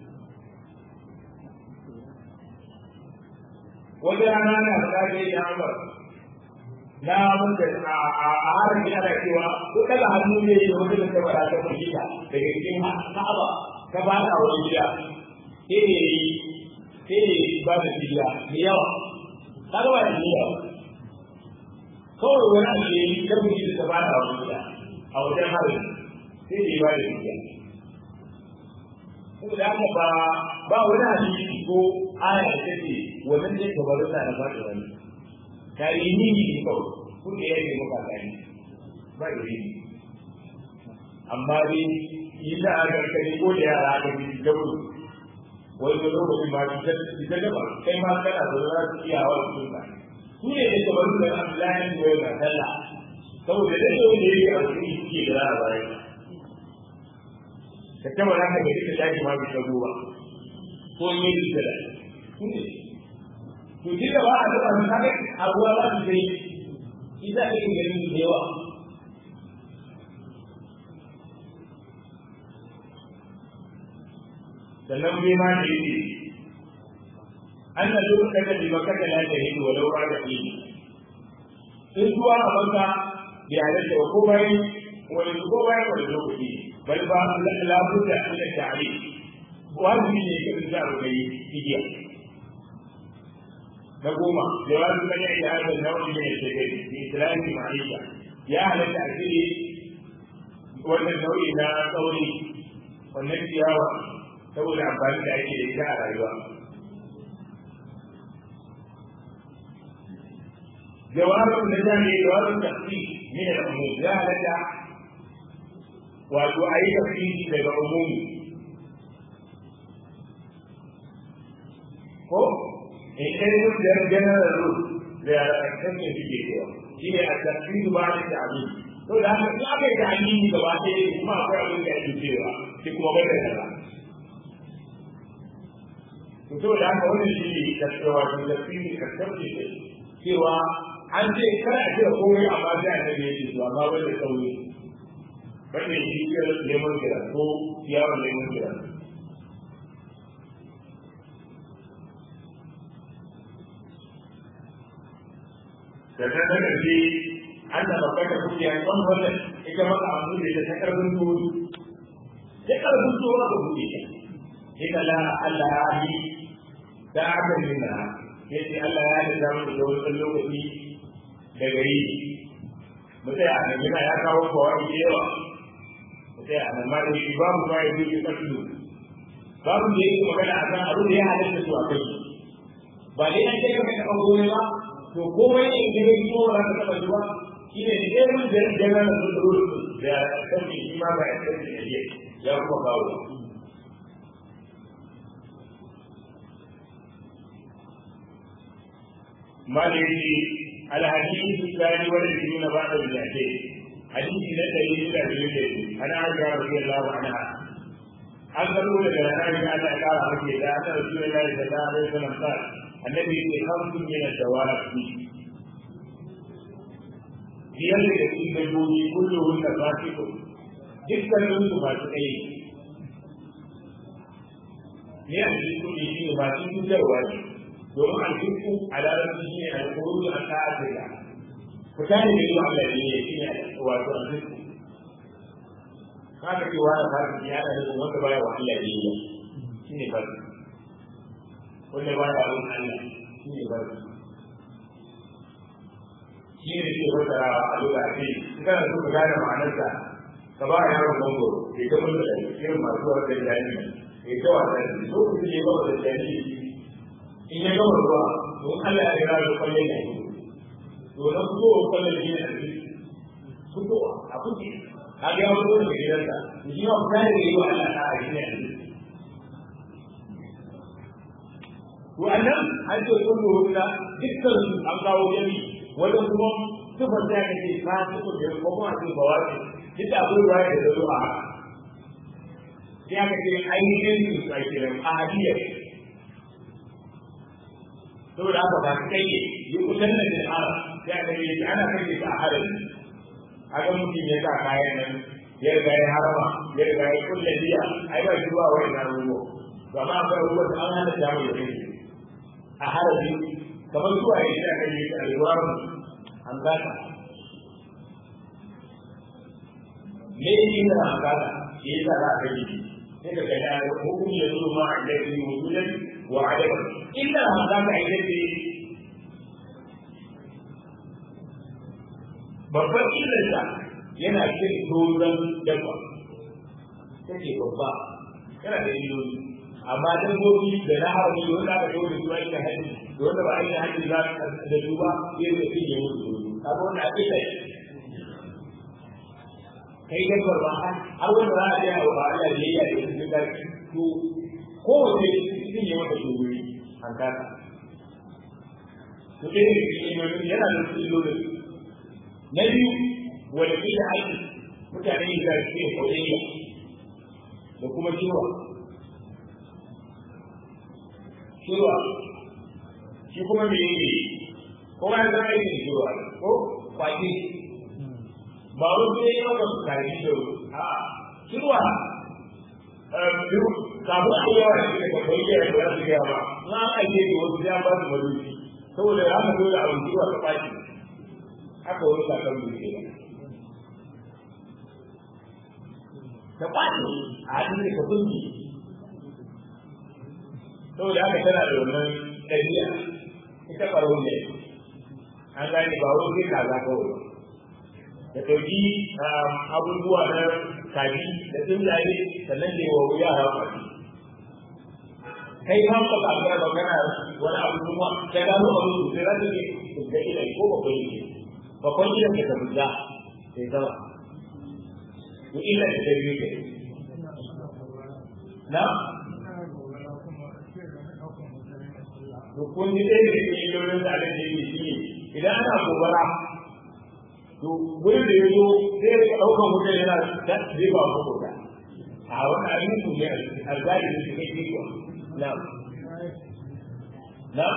wata rana na da ke yi ambar na wanda a harin yana cewa ko daga hannu ne da wata da tabara ta fahimta daga cikin ka'aba ta ba ta wani gida sai ne sai ne ba da fiya da yawa kaga ba da yawa kawai wani abu ne da mutum da ba da wani gida a wajen harin sai da ba da fiya saboda haka ba ba wani hadisi ko aya da take wannan ne ka bar da ba da wani tarihi ne kawai kun da yake maka tarihi ba da yi amma dai ina ga kai ko da yara ga bi da ku wai da lokacin ma ki da da ba kai ma kana da za su iya wa su ba su ne da kamar da Abdullahi ne ya sallah saboda da yau da yake a cikin ke da bayan ka taba za ka gaji ka tashi ma bisa ruwa ko ne da da to shi da ba a taba su kaga abuwa za su sai shi za ka yi ganin da yawa sannan bai ma da yake an na duk daga da baka da lafiya wa lau ba da shi in zuwa a banka bai halatta ko bayan wani ko bayan wani lokaci bal ba la budda min at-ta'rif wajibi ne ka da rubai igiya na goma jawabi kan ya da hada nau'i ne da ke bi islami ma'isha ya halatta a cikin wannan nau'i na tsauri wannan ciyawa saboda amfani da ake da ita a rayuwa جواب النجاة جواب التخفيف من الأمور لا لك wato a yi tafsiri daga umumi ko in kai mun da general rule da ya kasance suke cewa shi ne a tafsiri ba da ta'amin to da haka in aka yi ta'amini gaba ɗaya kuma akwai abin da ake cewa shi kuma bai da kaza to da haka wannan shi ne tafsirwa da tafsiri ka tafsiri cewa an ce kada a ce komai amma sai a tabi yake to amma bai da sauri bai da shi ke lemon kira ko yawon lemon kira da ta ta ƙarfi an da babbar da kuke yan ɗan wannan ita maka abu da ta ƙarfin tuwo ta ƙarfin tuwo aka buɗe ta ita la Allah ya yi da aka nuna ya ce Allah ya da zamu da wani lokaci da gari mutai a nan yana ya kawo kawai da yawa mutai a nan ma da shi babu ma ya zuci ƙarfi babu da yake magana a kan abin da ya halatta su a kai ba dai an ce ka kai taɓa gobe ba to komai ne da yake ko ba ka taɓa zuwa shi ne da ɗaya mun da jana da su da da kanki shi ma ba ya kanki da ya kuma kawo مالكي الحديث الثاني والعشرون بعد المئتين حديث لا دليل لا عن عائشة رضي الله عنها an karbo daga rana da Allah ya kara maka da annabi Rasulullahi sallallahu alaihi wasallam ta annabi ya kamsu min ad-dawabi biyar da cikin dabbobi kulluhun da fasiku dukkanin su masu kai ne a cikin kudi shi ne masu cutarwa ne domin alfisku a larabci shi ne alkuruju a ta'adila fita ne da yi Allah ne shi ne wato alfisku haka cewa da farki ya da nufin wanda baya wa Allah ne ya shi ne farki wanda baya wa Allah shi ne farki shi ne ke fassara a lokaci kana so ka gane ma'anarsa ka ba yaron mangoro ya ta mutu da irin masu wata jani ya ta wasa da so ku ne ba da jani in ya gama ruwa to Allah ya ga da kwalle ne to na fito kwalle ne a cikin fitowa a kuke kaga ya fito daga gidansa shi ma fita da yi wa Allah ta a shi ne wannan an ce sun rubuta dukkan su an kawo jami wanda kuma sufar da ka ce ka suka da ko kuma ce ba wa ce duk da abin ruwa da zo a haka sai aka ce ainihin su a kiran ahadiyya saboda haka ba su kai yi kusan da jama'a sai aka ce ana kai ta a harin haka mutum ya sa kayan nan ya riga ya harama ya riga ya kulle biya ai ba shi zuwa wani nan ruwa to amma akwai ruwa da an hana jamu ya kai a harabi kamar zuwa ya shi aka yi ta alwaru an gata me yake da an gata shi yasa za a kai sai ka ga ya hukum ya zo ma a laifin wujudan wa adaban illa an gata a yi babban illarsa yana cin doron dabba take babba yana da illoli amma dabbobi da na harami da wanda aka daure su aikin hajji da wanda ba aikin hajji za da su ba zai da cin ya mutu dole kaga wannan a illa kai dabbar ba har wanda za a je a ba Allah da yayya da su da to kowace cin ya mata dole an kasa to dai yana da illoli na biyu wanda ke da aiki mutane da ke kodayya da kuma ciwa ciwa shi kuma me yake ko ba da aiki da ciwa ko kwaki ba wani sai ya ga su kari da a ciwa biyu kafin a yawa shi da kwakwai ya da za su gaya ba na aike da wasu ya ba su marufi saboda ya ka dole abin ciwa ka kwaki haka wani sakar da ke ba da kwaɗi a hannun da kafin ki saboda haka tana da wannan ɗabi'a ita ɓaro ne an gane ba wani sai kaza kawai da ɗauki abubuwa na kaji da tsuntsaye sannan da yawa yara kwaɗi kai ma ka ba ga ba kana wani abu kuma ka gano abu sai za ta ke da ilai ko ba kai ne babban gidan da ka fita sai zama to illa da dabi ke na to kun ji dai da ke illolin da aka yi shi idan ana gobara to wurin da ya zo sai ya rika ɗaukan wuta yana da zai ba ku kuka a wani abin su ne a zari da su kai kiko na na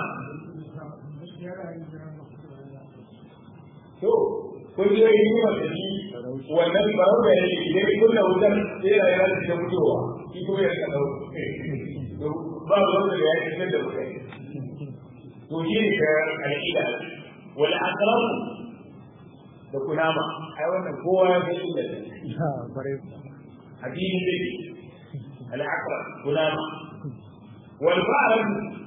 to ko ji yi yi masa shi wannan farau da yake idan ya kunna wutar sai ya yana da mutuwa shi kuma ya rika ɗauka ba wanda ya yi fitar da wutar to shi ne ka al'ida wal aqrab da kunama ai wannan kowa ya san inda ne hadisi ne al aqrab kunama wal ba'd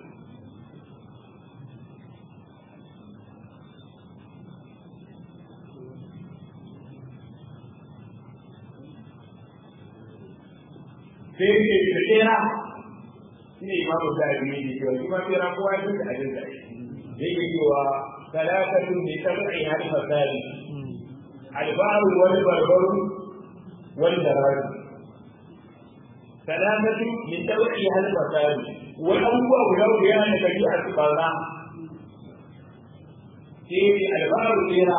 sai ke da tsera shi ne imamu sa'adi ne cewa shi ma tsera kowa ya san da abin da yake cewa ثلاثة بسبعها المثال البعض والبربر والدرار ثلاثة من سبعها المثال والأول لو كان كبيرة برا في البعض فيها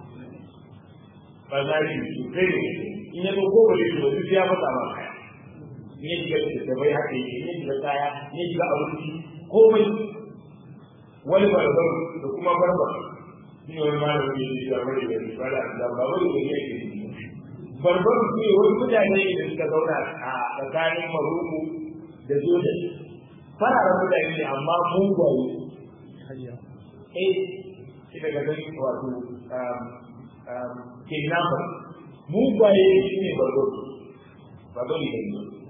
فذلك يسكر إن يقول لك وتجي أبدا ما ne shiga da tabai haka yake ne shiga kaya ne shiga abinci komai wani barbar da kuma barbar shi ne wani malami ne shi ba bari da shi ba da da ba bari da yake barbar su ne wani mutane da suka zauna a tsakanin maruku da jordan fararen mutane ne amma mugaye eh shi daga gani wato kidnapper mugaye shi ne barbar barbar ne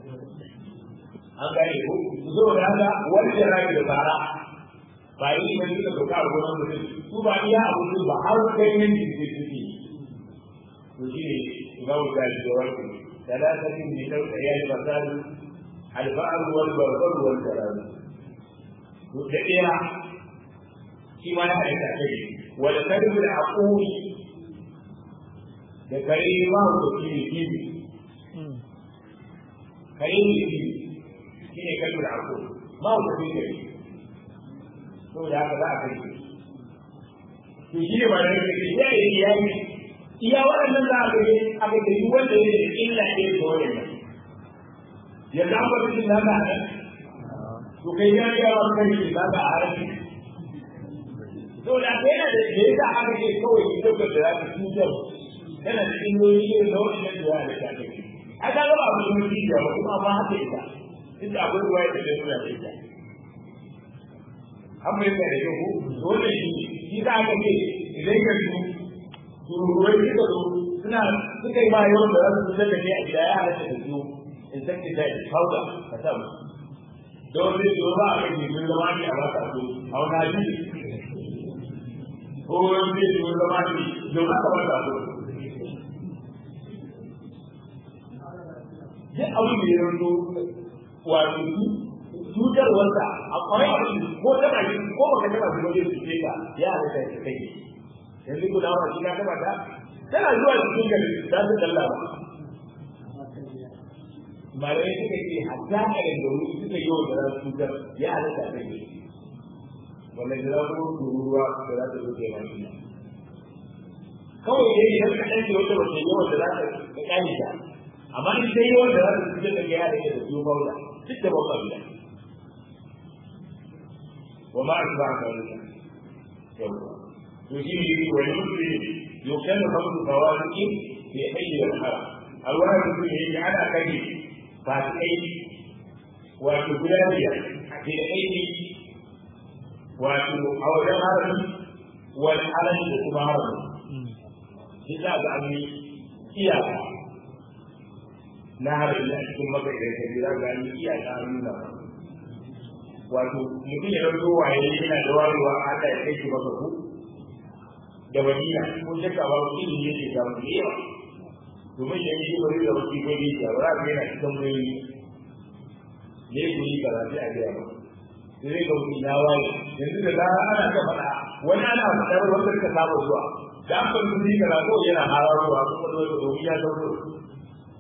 an gane ko su zo da haka wani da rabi da tsara ba yi ne suka dauka a gonan mutum su ba iya abu ba har kai ne ne su suke to shi ne imamu da shi da wani talatatin ne dauka ya yi fasali alba'ar wal barbar wal karam to da ɗaya shi ma ya aika ta ne wal kalbu da aquli da kare ma ko shi ne kibi kare ne kibi shi ne kalbu da aquli ma ko shi ne saboda haka za a kai shi to shi ne ba da yake ya yi ya yi iya waɗannan za a kai aka kai wanda ya yi illa ne ga wannan yanzu an bar shi naka a nan to kai ya ga ba kai shi naka a harafi saboda haka yana da da yasa aka ce kawai ki tabbata da za ka cutar yana da illoli irin na wannan da ya da ta kai ai ka ga ba mu yi ba kuma amma haka ita inda akwai ruwa da da nuna da ita an bai da yau dole shi shi za ka ce idan ka su tururuwai suka zo suna suka yi ba yawan da za su fitar da kai a gida ya halatta da su in san ki zai kauda ka sa mu don zai zo ba a kai jimin zama ne a baka su a wani hadisi ko wani zai zo zama ne don aka baka su duk abin da ya rinto wato cutarwarsa a kwarai a cikin ko taba shi ko baka taba shi wajen cuce ka ya halitta shi kai yanzu ku dawo shi ka taba ta tana zuwa cikin gari za su kalla ba malamai suka ce hatta a da wuri suka yi wa da za su cutar ya halitta ta kai wanda da za su ruwa da za su zuke ma shi kawai dai idan ka ɗan wata wata yawan da za ka ƙane ta amma in sai yawan da za su cutar da ya halitta da su maula duk da babban gida وما أتبع ذلك يجيب والمسلم يكن خمس فواتح في حي الحرم الواحد المسلم يجعل كريم فاتحين وتبلادية في حي وأوجه حرم والحرم وكما حرم إذا بأني إياك نهر الله ثم بإذن كبيرا بأني إياك أمين wato mutum ya ɗauko waye yana da warewa Allah ya kai shi masa ku da madina ko shakka ba ku ilimi yake ga mu yawa domin da shi bari da wasi ko ne ya ba za yana cikin mai ne ku yi karatu a gaya ba sai ga mutum ya waye yanzu da zara ana ta faɗa wani ana faɗar wanda suka saba zuwa da an fara mutum yi karatu yana hararowa kuma da wani domin ya zauro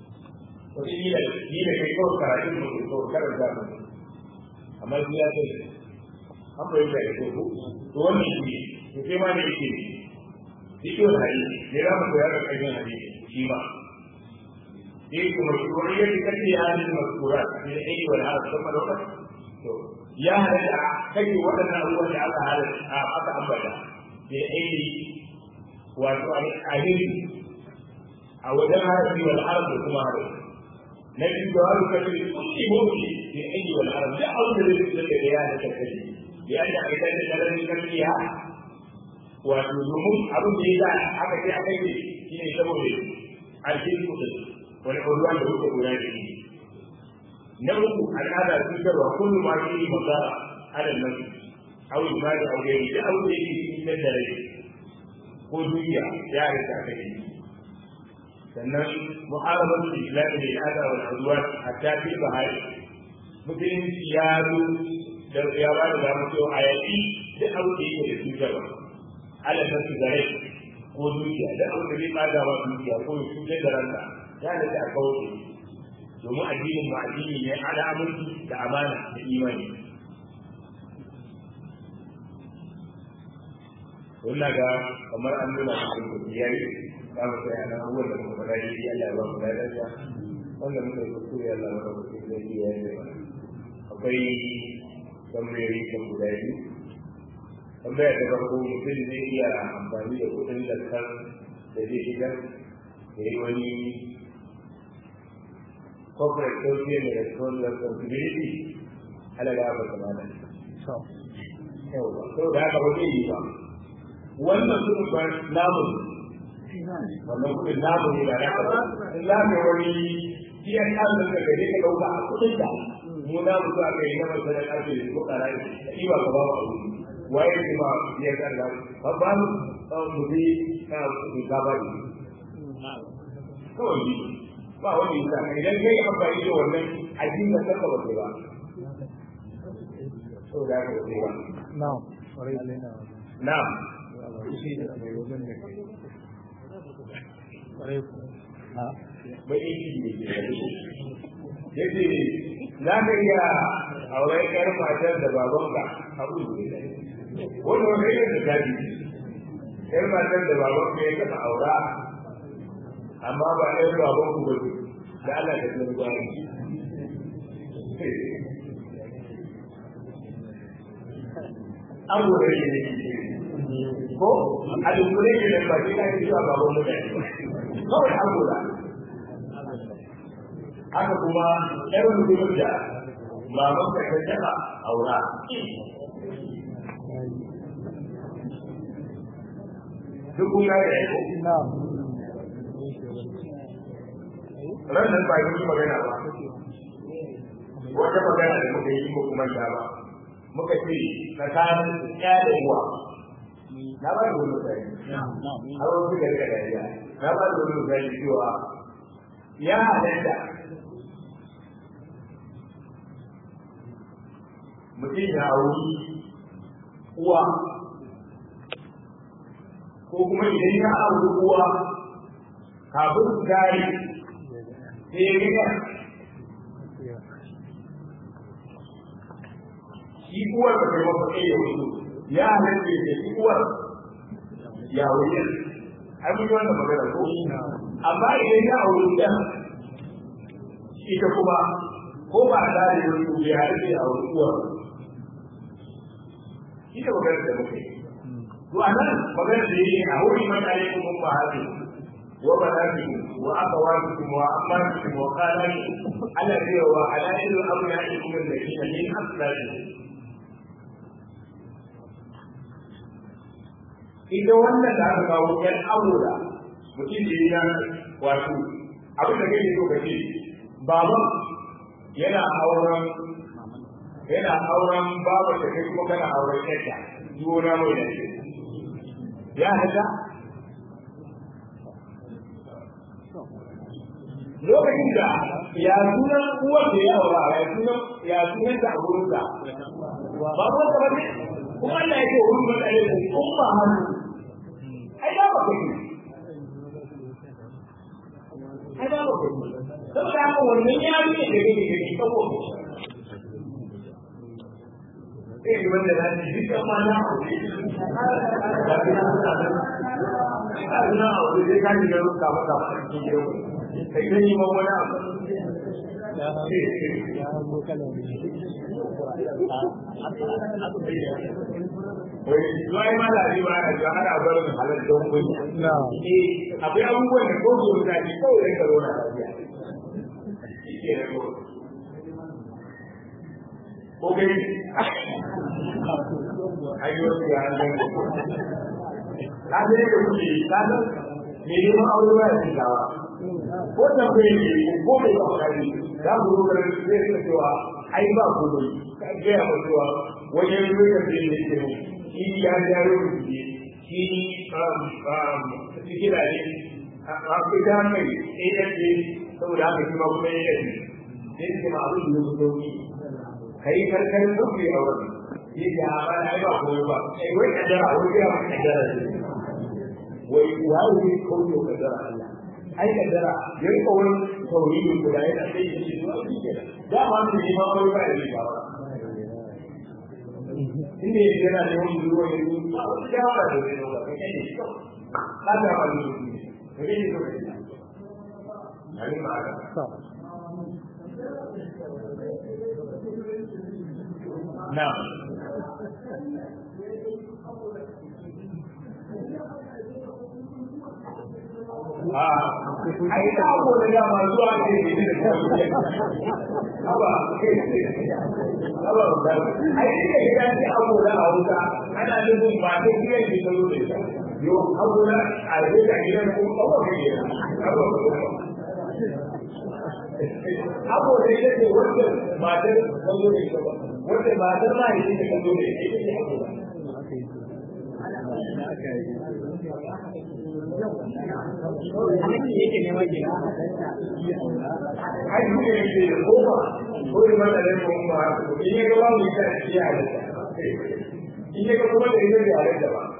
wata kila ni da kai kawai karatun mu ko kawai karanta mu amma shi ya ce an bai da ko ko to wannan shi ne to sai ma ne yake cikin hadisi ne za mu koya da ƙarfin hadisi shi ma dai kuma shugabaniyar da kake halin maskura da aiki wal harf kuma da wannan to ya halatta kake waɗannan abubuwan da aka halatta aka ambata da aiki wato alheri a wajen harafi wal harf da kuma harafi na biyu da wani kashe kulli mawki da aiki wal harf da abin da zai fitar da ya halatta kashe ya da aidan da daren kashiya wato domin abin da ya sa aka ce aka yi shi ne saboda alheri kudin wani ƙwaruwa da wuce guda da shi na uku al'ada cutarwa kullum ma shi masara ala nasu aw ibadi aw gairi da abu da yake cikin da rai ko duniya ya rika aka yi sannan mu'amalar islam da al'ada wal azwaj hatta fi bahari musulunci ya zo da ya ba da damar cewa a yaƙi da abu da yake da cutarwa ala nasu da rai ko dukiya da abu da zai bada wa dukiya ko ya cutar da ranka ya da ta kauce domin addinin mu addini ne ala aminci da amana da imani wannan ga kamar an nuna cikin kudiyar za mu sai ana abubuwan da kuma fara yi Allah ba mu da dace wanda muka yi kuskure Allah ba mu kuskure da ya yi ba akwai tambayoyi kan guda biyu tambaya ta farko mutum zai iya amfani da kuɗin da kan da zai shigar da yi wani corporate social and responsibility ala ga ba kuma da yawa to da haka ba zai yi ba wannan kudin ba namu wannan kudin namu ne ba na ka ba in za ka wani kiyan ɗan da ka je ka ɗauka a kudin da mu na mutu aka yi na masarar ƙarfe da ko ƙara yi ba ka ba ba waye ne ba ya kalla ba ba mu bi ka ku ka ba ni kawai ni ba wani da idan kai amfani da wannan addini da kanka ba ba so da ka ba na'am kwarai na'am shi da mai wajen da kai kwarai ku ha bai yi ne yace za ka iya auren yar matar da babanka abu ne wani wani irin da zafi yar matar da babanka ya kafa aura amma ba ɗan baban ku bane da Allah ta tsare gwani an gore ne ko a dukkure ne da ba shi ka yi zuwa baban mutane kawai an gora haka kuma ƴar mutumin da baban ka ta taɓa aura duk kun gane ya ko na'am ranar ba yi magana ba wata magana da muka yi muku manta ba muka ce tsakanin ya da uwa na ba da wani misali har wasu da rika dariya na ba da wani misali cewa ya halatta mutum ya wuri uwa ko kuma idan ya auri uwa kafin su gari sai ya gina shi uwar da kai masa kai ya wuce ya halatta ya shi uwar ya wuce ai mun yi wannan magana ko amma idan ya auri ɗan ita kuma ko ba a dare wani ko ya halatta ya auri uwar shi ne magana da muke to a nan magana da yake a wuri mutane kuma ba haka وبناتكم واخواتكم واماتكم وخالاتكم على ذي وحلائل ابنائكم الذين من اصلابكم ita wannan da aka kawo yan aure mutum da ya wato abin da kake so kace baban yana auren yana auren babar da kai kuma kana auren yarta juna mai da ya haka lokacin da ya sunan uwar da ya aura ya sunan ya sunan da a gurin da ba ko ta bane kuma Allah yake wurin da Allah ya umma hannu ai da ba kai ai da ba kai saboda haka wannan ya ne da kake gani kawo sai yi wanda na ji duk kan mana da ke nan da nan na aure sai ka ji da ruka maka a cikin gidan kai kan yi mawa na ya hango kalan Wai ma da ba a ji ana barin halar don kunya. na Eh, akwai abubuwan da ko su ta ji kawai da karo na lafiya. Shi ke nan ko. Ko kai ayyuka ya nan ko. Ka je da kuke ka san me ne ma aure ba ya tsawa. Ko da kai ne ko mai ba kai za ku zo da zai rika cewa ai ba ku ne. Ka ga ya cewa wajen lokacin da yake mu shi ya ja lokaci shi um um cikin da ne a fita mai AFC saboda haka shi ma kuma AFC sai ce ma abin da ya sauki kai karkar sauki a wurin shi ya ba da ai ba komai ba ai wai kaddara wai ya ba kaddara ne wai wai ne kauce kaddara Allah ai kaddara ya rika wani tauhidi guda yana sai shi ne wani kenan da ma ne ma wai ba ya ba inda ya yana da wani ruwa ya yi ba wani shawara da zai nuna kai kai ne ba ta ba ni ne ne ne ko kai ne ma ga sa na a ai ta ko da ya ma zuwa ne ne da ta ba Aba ba, ai ne ga shi abu da hausa, ana nufin ba ta kiyar da ta zo da ita. Yo, abu da a yi da gidan ko abu da ke Aba ba. Abu da ita ce wanda matar ta zo da ita ba. Wanda matar ma ita ce ta zo da ita, ita ce abu da. Ai, shi ne ke da koma, ko yi mata da kuma in ya gaba mu ita shi ya halitta. In ya gaba da ita bai halitta ba.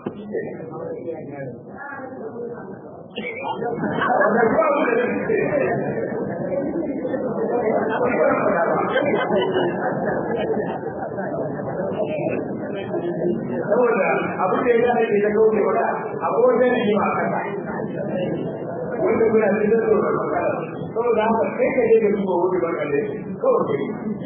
Wanda kuma abu da nake saboda abin da ya zai ke ta kauce wata abu wajen yi ma kasa wanda kuna cikin da tsoron makara saboda haka kai ka je da duba wuri ba kalle kawai kai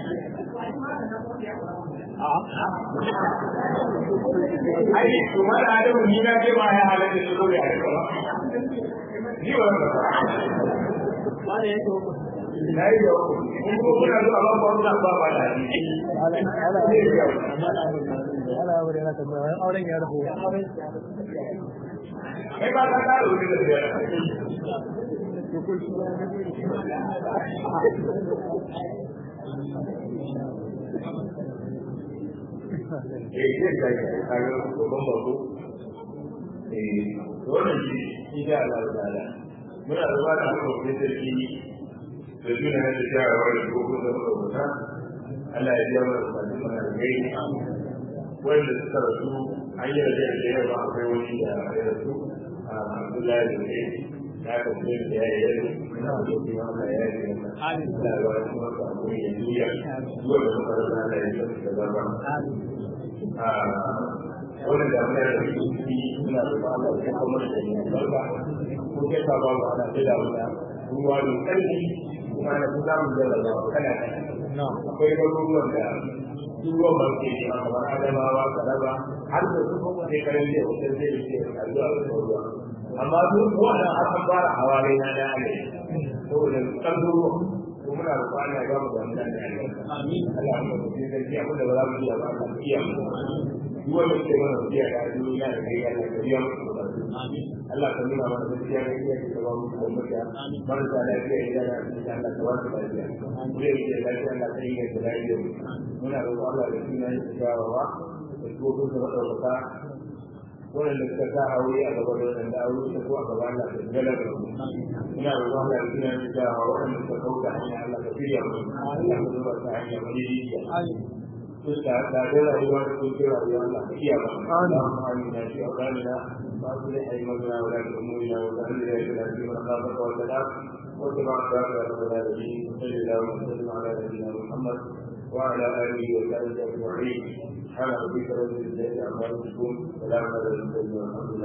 ai kuma da adamu ni na ce ma ya halatta shi ko ya halatta ba ni ba ba ne na yi da kuma kuna zuwa ba ba ba ba ba da ni ala ala ala wuri na tambaya auren ya rabu kai ba ka kara wuce da biyar eh ke da ke kaga babban bako eh wannan shi insha Allah ta'ala muna zuwa da haka kuma sarki da suna na da shawara da gobe da rubuta Allah ya biya mana bukatun mana da gai wanda suka rasu an yi da da yawa akwai wani da ya rasu a Abdullahi da kai ya ka kuma da ya yi na da kuma Allah ya yi Allah ya ba kuma ka kuma ya juya zuwa da muka rasa Allah ya yi da zama wannan da mun da shi suna da Allah ya kuma da ni barka ko ke ka ba mu ana da wannan ruwa ne kai kuma na kusa mu da Allah kana na akwai garuruwan da ruwan ba ke yi amma adamawa karaba har da su kuma sai karen da wata zai yi a zuwa da ruwa amma duk wannan har an fara hawale na da ne saboda kan ruwa ko muna da kwana ga mu da mun da amin Allah ya mu da zai abin da ba za mu iya ba Allah iya mu duk wanda ke mana biya da duniya da kai Allah ya biya mu amin Allah ka nuna mana gaskiya da iya da ba mu da mutiya marasa lafiya ya da Allah ka wasu lafiya mu da yake lafiya Allah ka yi da lafiya muna roƙon Allah da suna yin tsawawa da tsohon da madaukaka waɗanda suka sa aure a gaba da waɗanda aure ta ko a gaba Allah ka gala da su muna roƙon Allah da suna yin tsawawa waɗanda suka kauta hanya Allah ka shirya mu Allah ka zuba ta hanya wani rijiya da da da rayuwa da kun kira rayuwa Allah ka iya ba Allahumma amina fi awqanina wa aslih aymanana wa la tu'mina wa la ilaha illa anta wa واتبع ذلك على نبينا صلى الله وسلم على نبينا محمد وعلى اله وصحبه اجمعين سبحان ربك رب العزه عما يصفون سلام على المرسلين والحمد لله